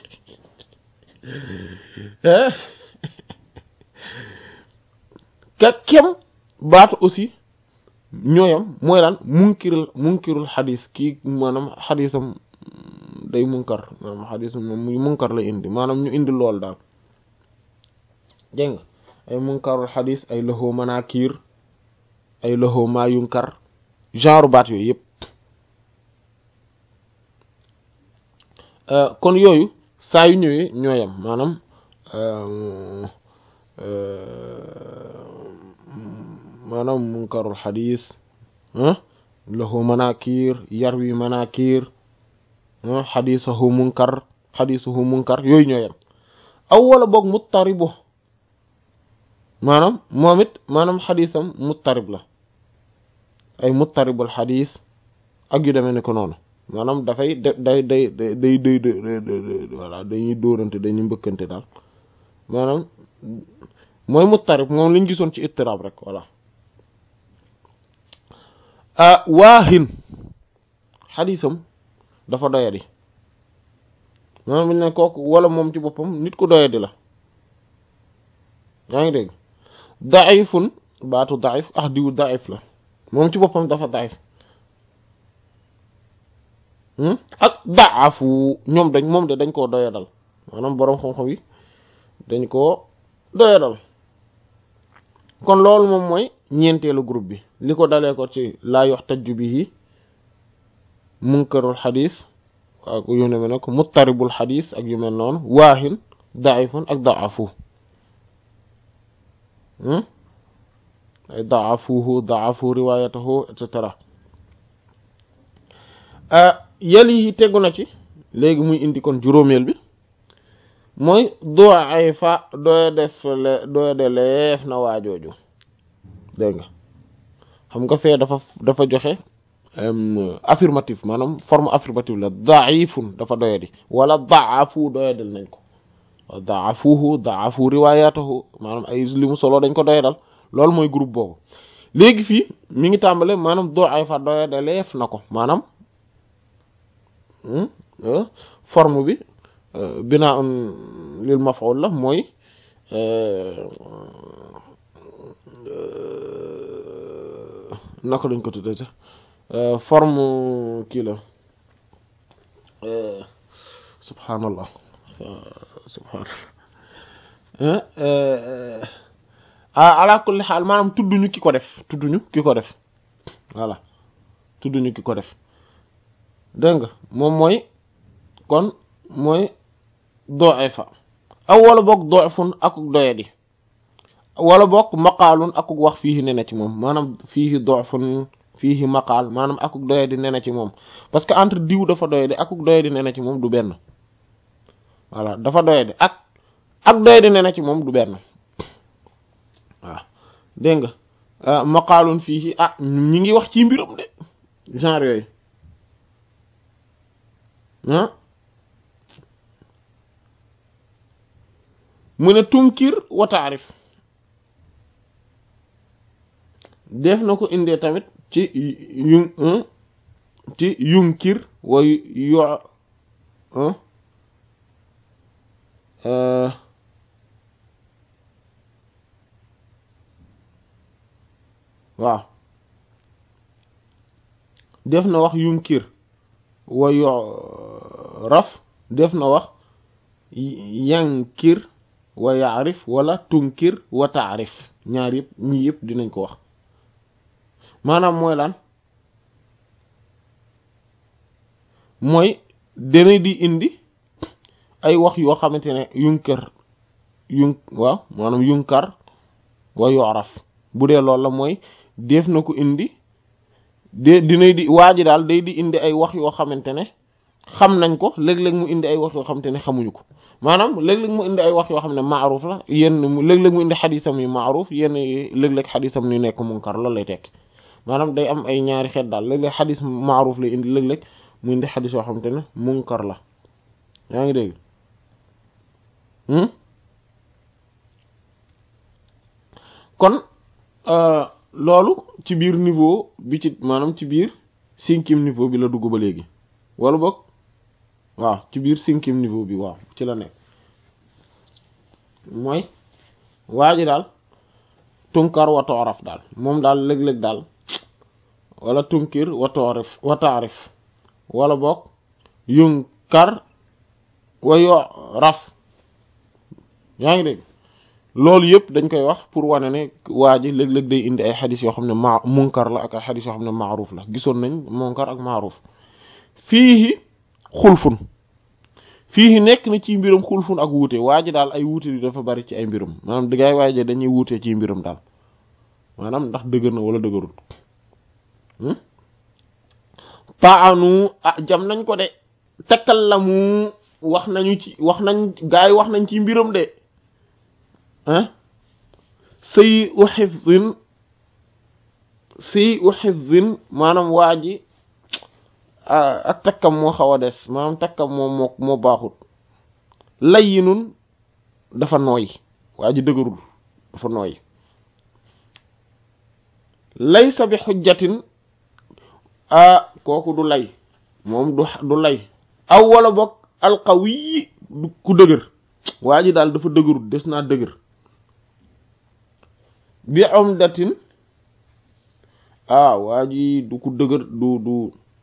ka kem baatu aussi ñooyam mooy lan munkirul munkirul xadis kii maanaam xadisam day munkar maanaam xadisam moom munkar la indi maanaam ñu indi lool daal dégg nga ay munkarul xadis ay loxo manakir ay loxo maa yunkar genre baat yooyu yëpp kon yooyu saa yu ñëwee ñooyam maanaam maanaam munkarul xadis loxo manakir yarwi manakir xadisahu munkar xadisuhu munkar yooyu ñooyam aw wala boog muttaribu maanaam moom it maanaam xadisam muttarib la ay muttaribul xadis ak yu demee ne ko noonu maanaam dafay day day day day day voilà dañuy dóorante dañuy mbëkkante daal maanaam mooy muttarib moom lañ gisoon ci ittirab rek voilà waahin xadisam dafa doyadi maanaam bi ne kooku wala moom ci boppam nit ku doyadi la yaa ngi dégg daifun baatu daif ah diwu daif la moom ci boppam dafa daif ak daafu ñoom dañ moom de dañ koo doyadal maanaam boroom xam-xam yi dañ koo doyadal kon loolu moom mooy ñeenteelu groupe bi li ko dalee ko ci laa yox tajju bihi munkarul xadis ak yu ne nag muttaribul xadis ak yu mel noonu waahin daifun ak daafu ay daafuhu daafu riwayatahu et cetera yel yi tegu na ci léegi muy indi kon juróomeel bi mooy doo ay fa doya def le doya de leef na waajooju dégg nga xam nga fee dafa dafa joxe affirmative maanaam forme affirmative la daifun dafa doyadi wala daafu doyadal nañ ko daafuhu daafu riwayatahu maanaam ay li mu solo dañ ko doyadal loolu mooy groupe boobu léegi fii mi ngi tàmbale maanaam doo ay fa doyade leef na ko maanaam forme bi binaa un lil maf'ul la mooy naka lañ ko tuddee sax forme kii la subhaanallah subhaanallah ala kulli xaal maanaam tudduñu ki ko def tudduñu ki ko def voilà tudduñu ki ko def dégg nga moom mooy kon mooy do'ifa aw wala boog do'ifun akuk doyadi wala boog maqaalun akuk wax fiihi ne na ci moom maanaam fiihi do'ifun fiihi maqaal maanaam akuk doyadi ne na ci moom parce que entre diw dafa doyadi akuk doyadi ne na ci moom du benn voilà dafa doyadi ak ak doyadi ne na ci moom du benn waaw dégg nga maqaalun fiihi ah ñi ngi wax ci mbiram de genre yooyu ah mu ne tunkir wa taarif def na ko indee tamit ci yu ci yunkir wa yo waaw def na wax yunkir wa yo raf def na wax yankir wa yaarif wala tunkir wa taarif ñaar yëpp ñii yëpp dinañ ko wax maanaam mooy lan mooy dana di indi ay wax yoo xamante ne yunkar yun waaw maanaam yunkar wa yoraf bu dee loolu la mooy def na ko indi de dinay di waa ji daal day di indi ay wax yoo xamante ne xam nañ ko léeg-léeg mu indi ay wax yoo xamante ne xamuñu ko maanaam léeg-léeg mu indi ay wax yoo xam ne maaruf la yenn léeg-léeg mu indi xadisam yu maaruf yenn léeg-léeg xadisam yu nekk munkar loolu lay tekki maanaam day am ay ñaari xeet daal léeg-léeg xadis maaruf lay indi léeg-léeg mu indi xadis yoo xamante ne munkar la yaa ngi dégg kon loolu ci biir niveau bi ci maanaam ci biir cinquième niveau bi la dugg ba léegi wala boog waaw ci biir cinquième niveau bi waaw ci la nekk mooy waa ji daal tunkar wa tooraf daal moom daal léeg-léeg daal wala tunkir wa toorif wa taarif wala boog yunkar wa yo raf yaa ngi dégg loolu yëpp dañ koy wax pour wane ne waa ji léeg-léeg day indi ay xadis yoo xam ne ma munkar la ak ay xadis yoo xam ne maaruf la gisoon nañ munkar ak maaruf fii xulfun fii nekk na ci mbiram xulfun ak wuute waa ji daal ay wuute yi dafa bari ci ay mbiram maanaam dëggaay waaye dañuy wuute ci mbiram daal maanaam ndax dëgër na wala dëgërul paanu ah jam nañ ko de takkal la mu wax nañu ci wax nañ gaa yi wax nañ ci mbiram de ah sëy u xifzin sëy u xifzin maanaam waa ji ak takkam moo xaw a des maanaam takkam moo moo moo baaxut layyinun dafa nooy waa ji dëgërul dafa nooy laysa bi xujjatin ah kooku du lay moom du du lay aw wala boog alqawi du ku dëgër waa ji daal dafa dëgërut des naa dëgër bi umdatin ah waa ji du ku dëgër du du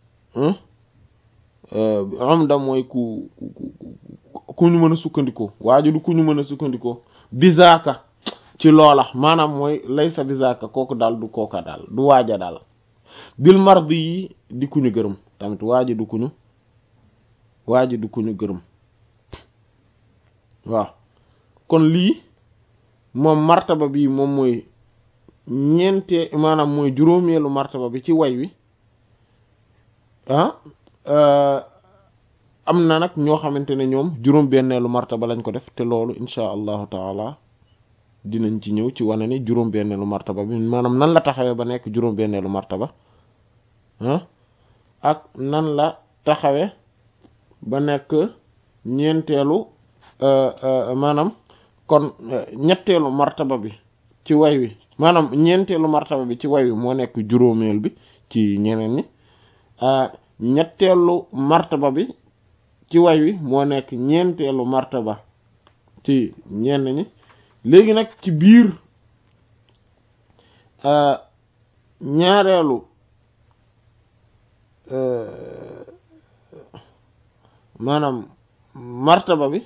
umda mooy ku ku ku ñu mën a sukkandikoo waa ji du ku ñu mën a sukkandikoo bizaaka ci loola maanaam mooy laysa bizaaka kooku daal du kooka daal du waaja daal bil mardi yi di ku ñu gërëm tamit waa ji du ku ñu waa ji du ku ñu gërëm waaw kon lii moom martaba bi moom mooy ñeente maanaam mooy juróomeelu martaba bi ci way wi ah am na nag ñoo xamante ne ñoom juróom benneelu martaba lañ ko def te loolu insha allahu taala dinañ ci ñëw ci wane ni juróom benneelu martaba bi maanaam nan la taxawee ba nekk juróom benneelu martaba ah ak nan la taxawee ba nekk ñeenteelu maanaam kon ñetteelu martaba bi ci way wi maanaam ñeenteelu martaba bi ci way wi moo nekk juróomeel bi ci ñeneen ñi ñetteelu martaba bi ci way wi moo nekk ñeenteelu martaba ci ñenn ñi léegi nag ci biir ñaareelu maanaam martaba bi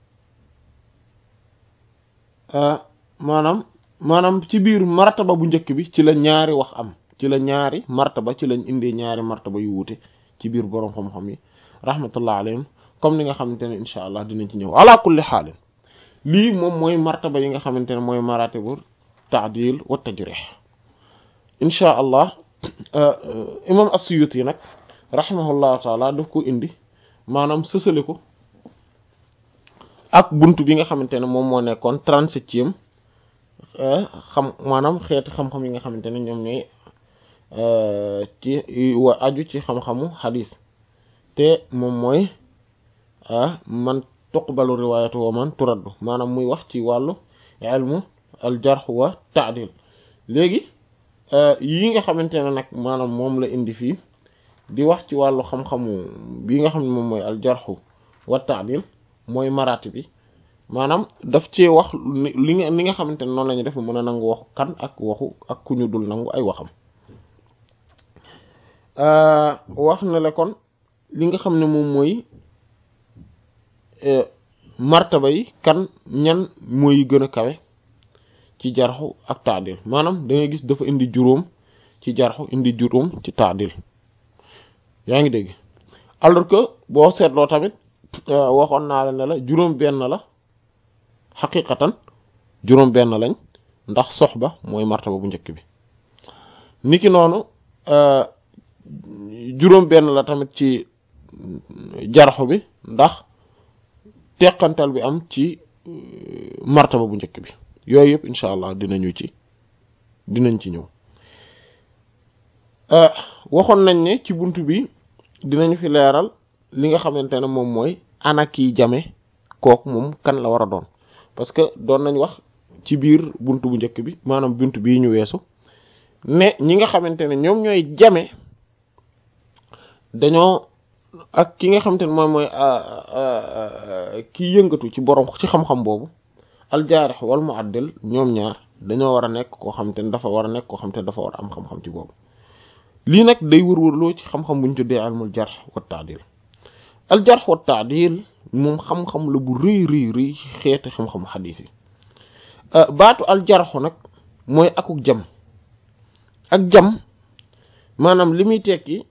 maanaam maanaam ci biir martaba bu njëkk bi ci la ñaari wax am ci la ñaari martaba ci lañ indee ñaari martaba yu wuute ci biir boroom xam-xam yi rahmatullah alayhim comme ni nga xamante ne incha allah dinañ ci ñëw ala kulli xaalin lii moom mooy martaba yi nga xamante ne mooy maratibu taadil wa tajrih incha allah imam as-Suyuti yi nag rahimahullahu taala daf ko indi maanaam sësale ko ak bunt bi nga xamante ne moom moo nekkoon trente-septième xam maanaam xeeti xam-xam yi nga xamante ne ñoom ñooy ci wa aju ci xam-xamu xadis te moom mooy man tuqbalu riwayatu wa man turaddu maanaam muy wax ci wàllu ilmu al jarh wa ta'dil léegi yi nga xamante ne nag maanaam moom la indi fii di wax ci wàllu xam-xamu bi nga xam ne moom mooy al jarh wa ta'dil mooy maraati bi maanaam daf cee wax li nga li nga xamante ne noonu la ñu def mën a nangu waxu kan ak waxu ak ku ñu dul nangu ay waxam wax na la kon li nga xam ne moom mooy martaba yi kan ñan mooy gën a kawe ci jarxu ak taadil maanaam da ngay gis dafa indi juróom ci jarxu indi juróom ci taadil yaa ngi dégg alors que boo seetloo tamit waxoon naa la ne la juróom benn la xaqiqatan juróom benn lañ ndax soxba mooy martaba bu njëkk bi niki noonu juróom benn la tamit ci jarxu bi ndax teqantal bi am ci martaba bu njëkk bi yooyu yëpp incha allah dinañu ci dinañ ci ñëw waxoon nañ ne ci bunt bi dinañ fi leeral li nga xamante ne moom mooy ana kiy jame kooku moom kan la war a doon parce que doon nañ wax ci biir bunt bu njëkk bi maanaam bunt bii ñu weesu ne ñi nga xamante ne ñoom ñooy jame dañoo ak ki nga xamante ne moom mooy kiy yëngatu ci borom ci xam-xam boobu aljaarix wal muaddil ñoom ñaar dañoo war a nekk koo xamante ne dafa war a nekk koo xamante ne dafa war a am xam-xam ci boobu lii nag day wër-wërloo ci xam-xam bu ñu tuddee almul jarx wa taadil al jarx wa taadil moom xam-xam la bu rëy rëy rëy xeeti xam-xam xadiis yi baatu al jarxu nag mooy akuk jam ak jam maanaam li muy tekki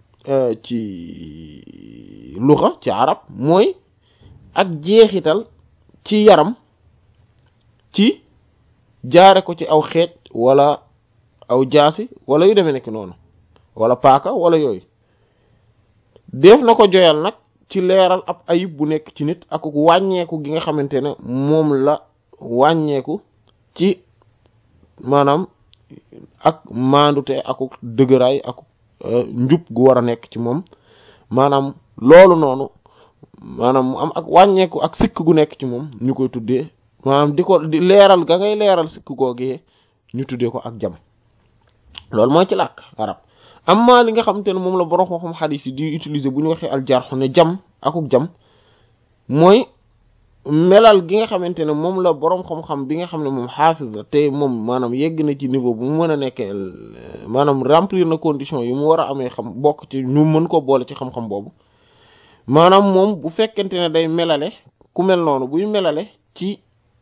ci luxa ci arab mooy ak jeexital ci yaram ci jaare ko ci aw xeej wala aw jaasi wala yu demee nekk noonu wala paaka wala yooyu def na ko joyal nag ci leeral ab ayib bu nekk ci nit ak wàññeeku gi nga xamante ne moom la wàññeeku ci maanaam ak maandute ak dëgëraay ak njub gu war a nekk ci moom maanaam loolu noonu maanaam mu am ak wàññeeku ak sikk gu nekk ci moom ñu koy tuddee maanaam di ko di leeral ga ngay leeral sikk googee ñu tuddee ko ak jam loolu mooy ci làkk arab amma li nga xamante ne moom la borom xam-xam xadis yi di utiliser bu ñu waxee aljarx ne jam akuk jam mooy melal gi nga xamante ne moom la borom xam-xam bi nga xam ne moom xaafis la te moom maanaam yegg na ci niveau bu mu mën a nekkee maanaam remplir na condition yi mu war a amee xam bokk ci ñu mën ko boole ci xam-xam boobu maanaam moom bu fekkente ne day melale ku mel noonu buy melale ci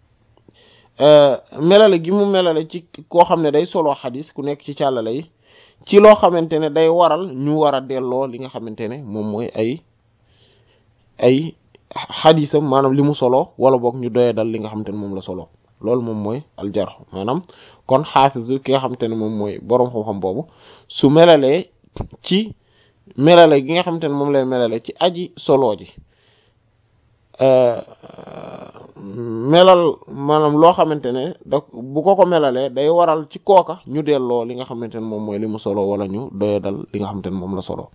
melale gi mu melale ci koo xam ne day solo xadis ku nekk ci càllale yi ci loo xamante ne day waral ñu war a delloo li nga xamante ne moom mooy ay ay xadisam maanaam li mu solo wala boog ñu doyee dal li nga xamante ne moom la solo loolu moom mooy aljarh maanaam kon xaafis bi ki nga xamante ne moom mooy boroom xam-xam boobu su melalee ci melale gi nga xamante ne moom lay melale ci aji solo ji melal maanaam loo xamante ne da bu ko ko melalee day waral ci kooka ñu delloo li nga xamante ne moom mooy li mu solo wala ñu doye dal li nga xamante ne moom la solo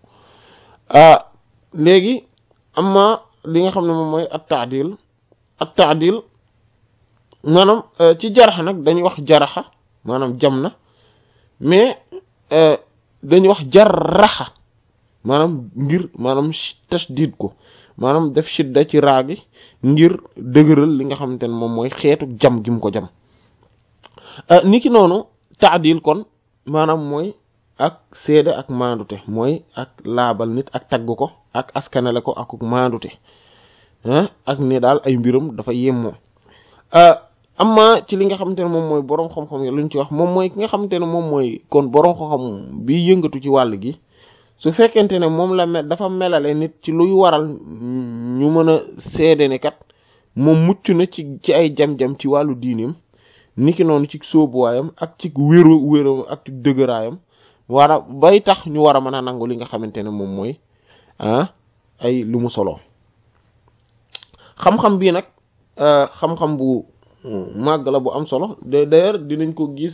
léegi amma li nga xam ne moom mooy at taadil at taadil maanaam ci jaraxa nag dañuy wax jaraxa maanaam jam na mais dañuy wax jarraxa maanaam ngir maanaam tashdid ko maanaam def shidda ci raagi ngir dëgëral li nga xamante ne moom mooy xeetu jam gi mu ko jam niki noonu taadil kon maanaam mooy ak seede ak maandute mooy ak laabal nit ak tagg ko ak askanale ko ak maandute ak ne daal ay mbiram dafa yemmoo amma ci li nga xamante ne moom mooy boroom xam-xam yi lu ñu ci wax moom mooy ki nga xamante ne moom mooy kon boroom xam-xam bi yëngatu ci wàll gi su fekkente ne moom la mel dafa melale nit ci luy waral ñu mën a seede ne kat moom mucc na ci ci ay jam-jam ci wàllu diineem niki noonu ci sóobuwaayam ak ci wéru wéru ak ci dëgëraayam war a bay tax ñu war a mën a nangu li nga xamante ne moom mooy ah ay lu mu solo xam-xam bii nag xam-xam bu màgg la bu am solo d'ailleurs dinañ ko gis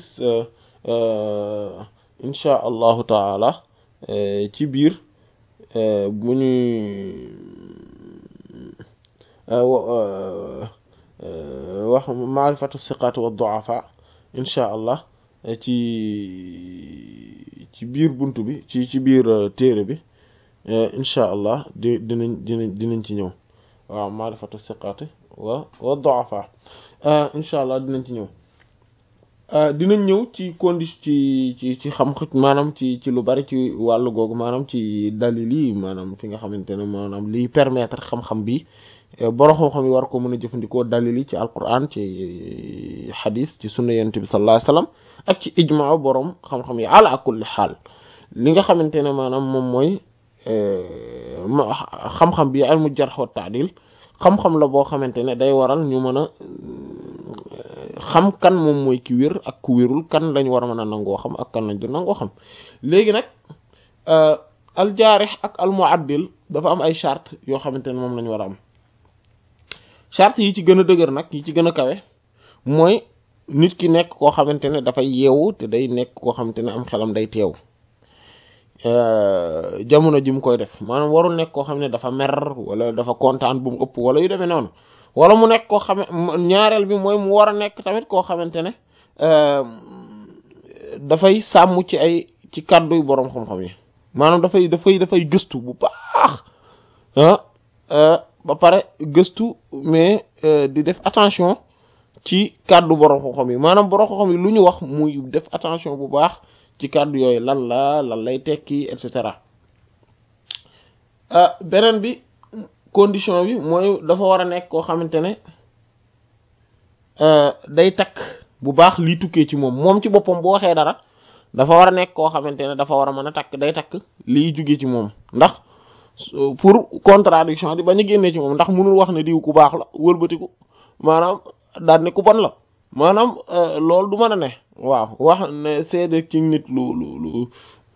insha allahu taala ci biir bu ñuy wax maarifatu siqaat wa du'afa insha allah ci ci biir bunt bi ci ci biir téere bi insha allah di dinañ dinañ dinañ ci ñëw waaw maarifatu siqaat wa wa du'afa insha allah dinañ ci ñëw dinañ ñëw ci condition ci ci ci xam maanaam ci ci lu bari ci wàllu googu maanaam ci dalil yi maanaam fi nga xamante ne maanaam liy permettre xam-xam bi borom xam-xam yi war ko mën a jëfandikoo dalil yi ci alquran ci xadis ci sunna yonent bi sallallahu alayhi wasallam ak ci ijmaa borom xam-xam yi ala kulli xaal li nga xamante ne maanaam moom mooy xam-xam bi ilmu jarh wa ta'dil xam-xam la boo xamante ne day waral ñu mën a xam kan moom mooy ki wér ak ku wérul kan lañ war a mën a nangoo xam ak kan lañ du nangoo xam léegi nag aljaarix ak almuaddil dafa am ay charte yoo xamante ne moom lañ war a am charte yi ci gën a dëgër nag yi ci gën a kawe mooy nit ki nekk koo xamante ne dafay yeewu te day nekk koo xamante ne am xelam day teew jamono ji mu koy def maanaam warul nekk koo xam ne dafa mer wala dafa kontaan bu mu ëpp wala yu demee noonu wala mu nekk koo xam ñaareel bi mooy mu war a nekk tamit koo xamante ne dafay sàmm ci ay ci kàdduy boroom xam-xam yi maanaam dafay dafay dafay gëstu bu baax ah ba pare gëstu mais di def attention ci kàddu boroom xam-xam yi maanaam boroom xam-xam yi lu ñu wax muy def attention bu baax ci kàddu yooyu lan la lan lay tekki et cetera beneen bi condition bi mooy dafa war a nekk koo xamante ne day takk bu baax lii tukkee ci moom moom ci boppam bu waxee dara dafa war a nekk koo xamante ne dafa war a mën a takk day takk lii jugee ci moom ndax pour contradiction di bañ a génnee ci moom ndax mënul wax ne diw ku baax la wëlbatiku maanaam daan ne ku bon la maanaam loolu du mën a ne waaw wax ne seede ci nit lu lu lu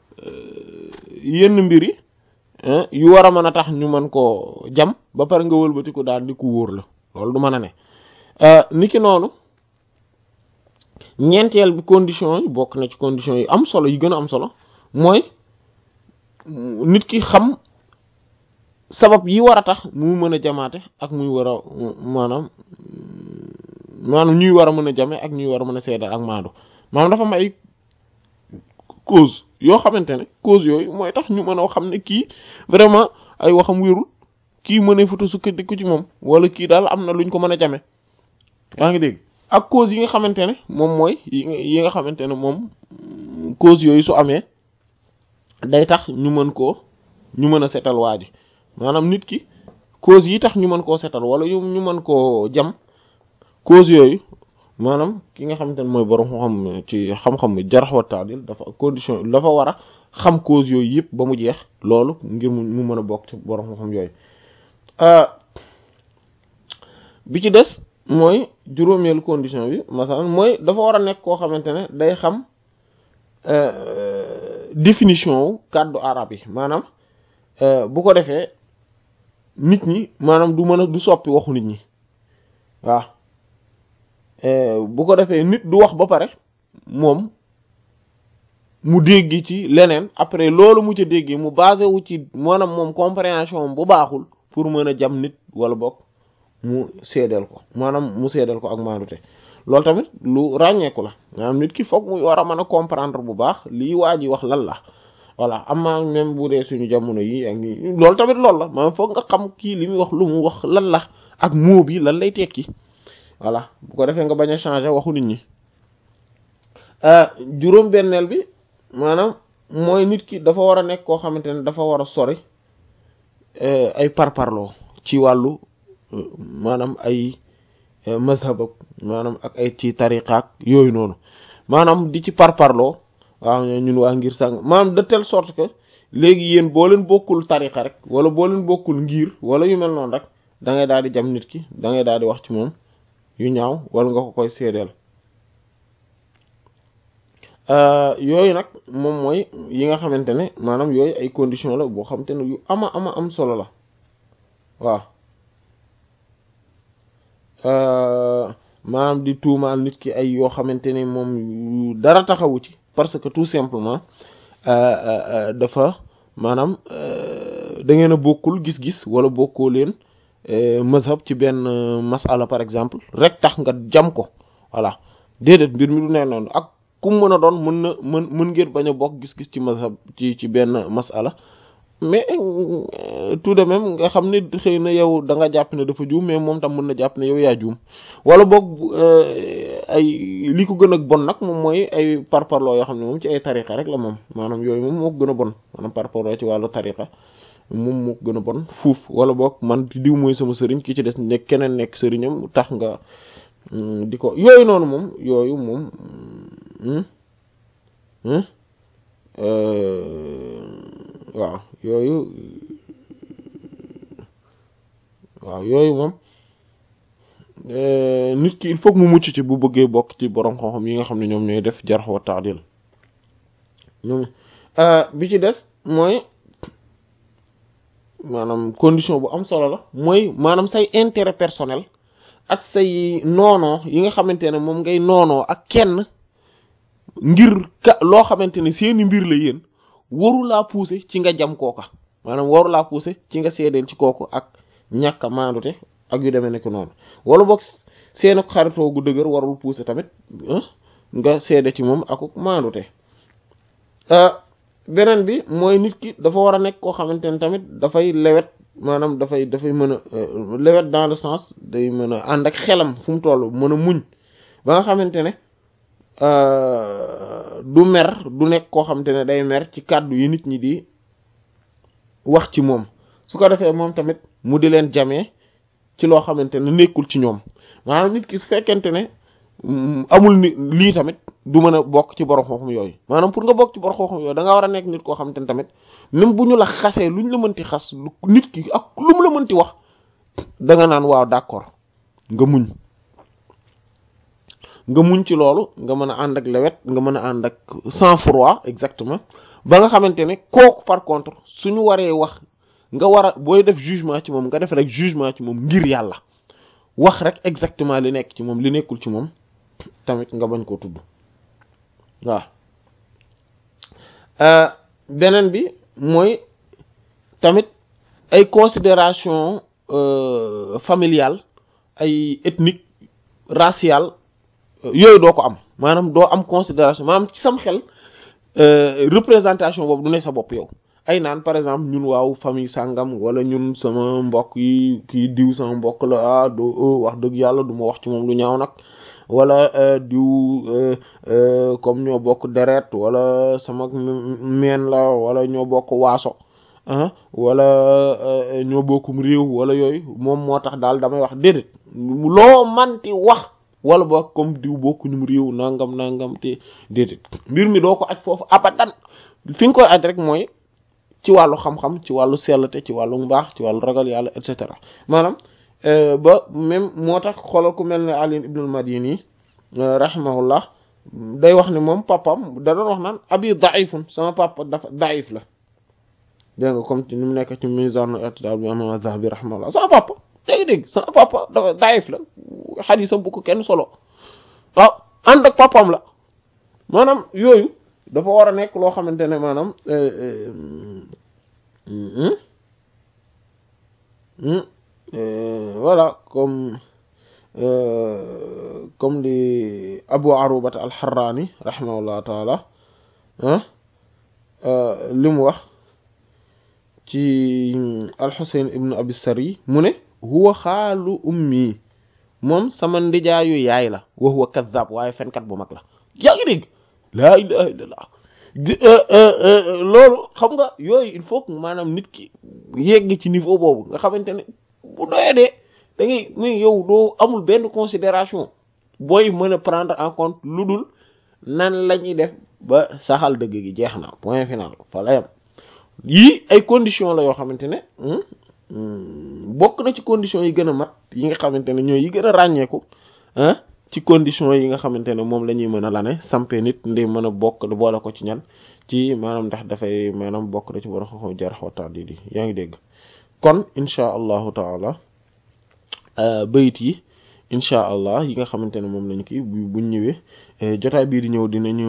yenn mbir yi yu war a mën a tax ñu mën koo jam ba pare nga wëlbatiku daal di ku wóor la loolu du mën a ne niki noonu ñeenteel bi condition yi bokk na ci condition yi am solo yi gën a am solo mooy nit ki xam sabab yi war a tax mu mën a jamaate ak muy war a maanaam maanaam ñuy war a mën a jame ak ñuy war a mën a seedal ak maandu maanaam dafa am ay cause yoo xamante ne cause yooyu mooy tax ñu mën a xam ne kii vraiment ay waxam wérul kii mënee foto sukkandiku ci moom wala kii daal am na luñ ko mën a jame yaa ngi dégg ak cause yi nga xamante ne moom mooy yi nga xamante ne moom cause yooyu su amee day tax ñu mën koo ñu mën a setal waa ji maanaam nit ki cause yi tax ñu mën koo setal wala yu ñu mën koo jam cause yooyu maanaam ki nga xamante ne mooy borom xam ci xam-xam jarh wa ta'dil dafa condition dafa war a xam cause yooyu yëpp ba mu jeex loolu ngir mu mën a bokk ci borom xam yooyu bi ci des mooy juróomeelu condition bi masalan mooy dafa war a nekk koo xamante ne day xam définition wu kàddu arab yi maanaam bu ko defee nit ñi maanaam du mën a du soppi waxu nit ñi waaw bu ko defee nit du wax ba pare moom mu dégg ci leneen après loolu mu ca déggee mu basé wu ci maanaam moom compréhension bu baaxul pour mën a jam nit wala bokk mu seedeel ko maanaam mu seedeel ko ak maandute loolu tamit lu ràññeeku la maanaam nit ki foog muy war a mën a comprendre bu baax lii waa ji wax lan la voilà amma même bu dee suñu jamono yi ak nii loolu tamit loolu la maanaam foog nga xam kii li muy wax lu mu wax lan la ak moo bi lan lay tekki voilà bu ko defee nga bañ a changer waxu nit ñi juróom-benneel bi maanaam mooy nit ki dafa war a nekk koo xamante ne dafa war a sori ay parparloo ci wàllu maanaam ay mazhab ak maanaam ak ay ci tariqaak yooyu noonu maanaam di ci parparloo waaw ñun waa ngir sàng maanaam de telle sorte que léegi yéen boo leen bokkul tariqa rek wala boo leen bokkul ngir wala yu mel noonu rek da ngay daal di jam nit ki da ngay daal di wax ci moom yu ñaaw wala nga ko koy seedeel yooyu nag moom mooy yi nga xamante ne maanaam yooyu ay condition la boo xamante ne yu ama ama am solo la waaw maanaam di tuumaal nit ki ay yoo xamante ne moom dara taxawu ci parce que tout simplement dafa maanaam da ngeen a bokkul gis-gis wala bokkoo leen mazhab ci benn masala par exemple rek tax nga jam ko voilà déedéet mbir mi du nee noonu ak ku mën a doon mën na mën mën ngeen bañ a bokk gis-gis ci mazhab ci ci benn masala mais tout de même nga xam ne xëy na yow da nga jàpp ne dafa juum mais moom tam mën na jàpp ne yow yaa juum wala boog ay li ko gën a bon nag moom mooy ay parparloo yoo xam ne moom ci ay tariqa rek la moom maanaam yooyu moom moo gën a bon maanaam parparloo ci wàllu tariqa moom moo gën a bon fuuf wala boog man diw mooy sama sëriñ ki ci des nekk keneen nekk sëriñam tax nga di ko yooyu noonu moom yooyu moom waaw yooyu waaw yooyu moom nit ki il faut mu mucc ci bu bëggee bokk ci borom xam-xam yi nga xam ne ñoom ñooy def jarh wa ta'dil ñoom bi ci des mooy maanaam condition bu am solo la mooy maanaam say intérêt personnel ak say noonoo yi nga xamante ne moom ngay noonoo ak kenn ngir ka loo xamante ne seeni mbir la yéen waru laa pousser ci nga jam kooka maanaam waru laa pousser ci nga seedeel ci kooku ak ñàkk a maandute ak yu demee nekk noonu wala boog seen xaritoo gu dëgër warul pousser tamit nga seede ci moom ak maandute beneen bi mooy nit ki dafa war a nekk koo xamante ne tamit dafay lewet maanaam dafay dafay mën a lewet dans le sens day mën a ànd ak xelam fu mu toll mën a muñ ba nga xamante ne du mer du nekk koo xamante ne day mer ci kàddu yi nit ñi di wax ci moom su ko defee moom tamit mu di leen jamee ci loo xamante ne nekkul ci ñoom maanaam nit ki su fekkente ne amul ni lii tamit du mën a bokk ci borom xam-xam yooyu maanaam pour nga bokk ci borom xam-xam yooyu da nga war a nekk nit koo xamante ne tamit même bu ñu la xasee lu ñu la mënti xas nit ki ak lu mu la mënti wax da nga naan waaw d'accord nga muñ nga muñ ci loolu nga mën a ànd ak lewet nga mën a ànd ak sang-froid exactement ba nga xamante ne kooku par contre suñu waree wax nga war a booy def jugement ci moom nga def rek jugement ci moom ngir yàlla wax rek exactement li nekk ci moom li nekkul ci moom tamit nga bañ koo tudd waaw beneen bi mooy tamit ay considération familiale ay ethnique raciale yooyu doo ko am maanaam doo am considération maanaam ci sam xel représentation boobu du ne sa bopp yow ay naan par exemple ñun waaw famille sàngam wala ñun sama mbokk yi kii diw sama mbokk la ah do wax dëgg yàlla du ma wax ci moom lu ñaaw nag wala diw comme ñoo bokk deret wala sama meen la wala ñoo bokk waaso ah wala ñoo bokkum réew wala yooyu moom moo tax daal damay wax déedéet loo manti wax wala boog comme diw bokkuñum réew nangam nangam te déedéet mbir mi doo ko aj foofu abadan fi nga koy aj rek mooy ci wàllu xam-xam ci wàllu sellte ci wàllu mbaax ci wàllu ragal yàlla et cetera maanaam ba même moo tax xoolal ku mel ne Ali ibn al-Madini rahimahullah day wax ne moom papam da doon wax naan abi daifun sama papa dafa daif la dégg nga comme ni mu nekk ci mizan i'tidal bi imam az-Zahabi rahimahullah sama papa dégg-dégg sama papa dafa daif la xadisam bu ko kenn solo waaw ànd ak papam la maanaam yooyu dafa war a nekk loo xamante ne maanaam voilà comme comme li Abu Arubat al-Harrani rahimahullah taala li mu wax ci al-Husayn ibn Abi Sari mu ne huwa xaalu ummi moom sama ndijaayu yaay la wa huwa kadhab waaye fenkat bu mag la yaa ngi dégg laa ilaha illallah loolu xam nga yooyu il faut que maanaam nit ki yegg ci niveau boobu nga xamante ne bu doyee de da ngay muy yow doo amul benn considération booy mën a prendre en compte lu dul nan la ñuy def ba saxal dëgg gi jeex na point final fa la yam yii ay conditions la yoo xamante ne bokk na ci conditions yi gën a mat yi nga xamante ne ñooy yi gën a ràññeeku ah ci conditions yi nga xamante ne moom la ñuy mën a lane sampe nit ndi mën a bokk boole ko ci ñan ci maanaam ndax dafay maanaam bokk na ci war a xaw jar waxtaan di yaa ngi dégg kon inchaa allahu taala bayit yi inchaa allah yi nga xamante ne moom lañ kii buñ ñëwee jotaay bii di ñëw dinañu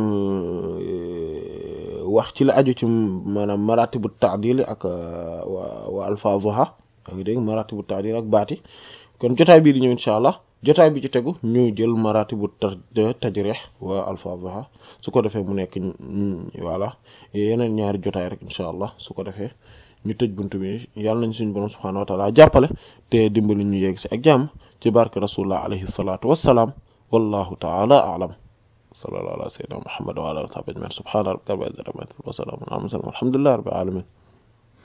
wax ci la aju ci maanaam maratibu ta'dil ak wa alfazuha yaa ngi dégg maratibu ta'dil ak baati kon jotaay bii di ñëw inchaa allah jotaay bi ci tegu ñu jël maratibu tajrih wa alfazuha su ko defee mu nekk voilà yeneen ñaari jotaay rek inchaa allah su ko defee ñu tëj buntu bi yàlla nañ suñu borom subhaanahu wa taala jàppale te dimbali ñu yegg si ak jàmm ci barke rasulullah alayhi salatu wassalaam wallahu taala a'lam sallallahu ala sayyidina muhammad wa ala alihi wa sahbihi ajma'in subhana rabbika rabbil izzati amma yasifun wa salamun ala al mursalin walhamdulillahi rabbil alamin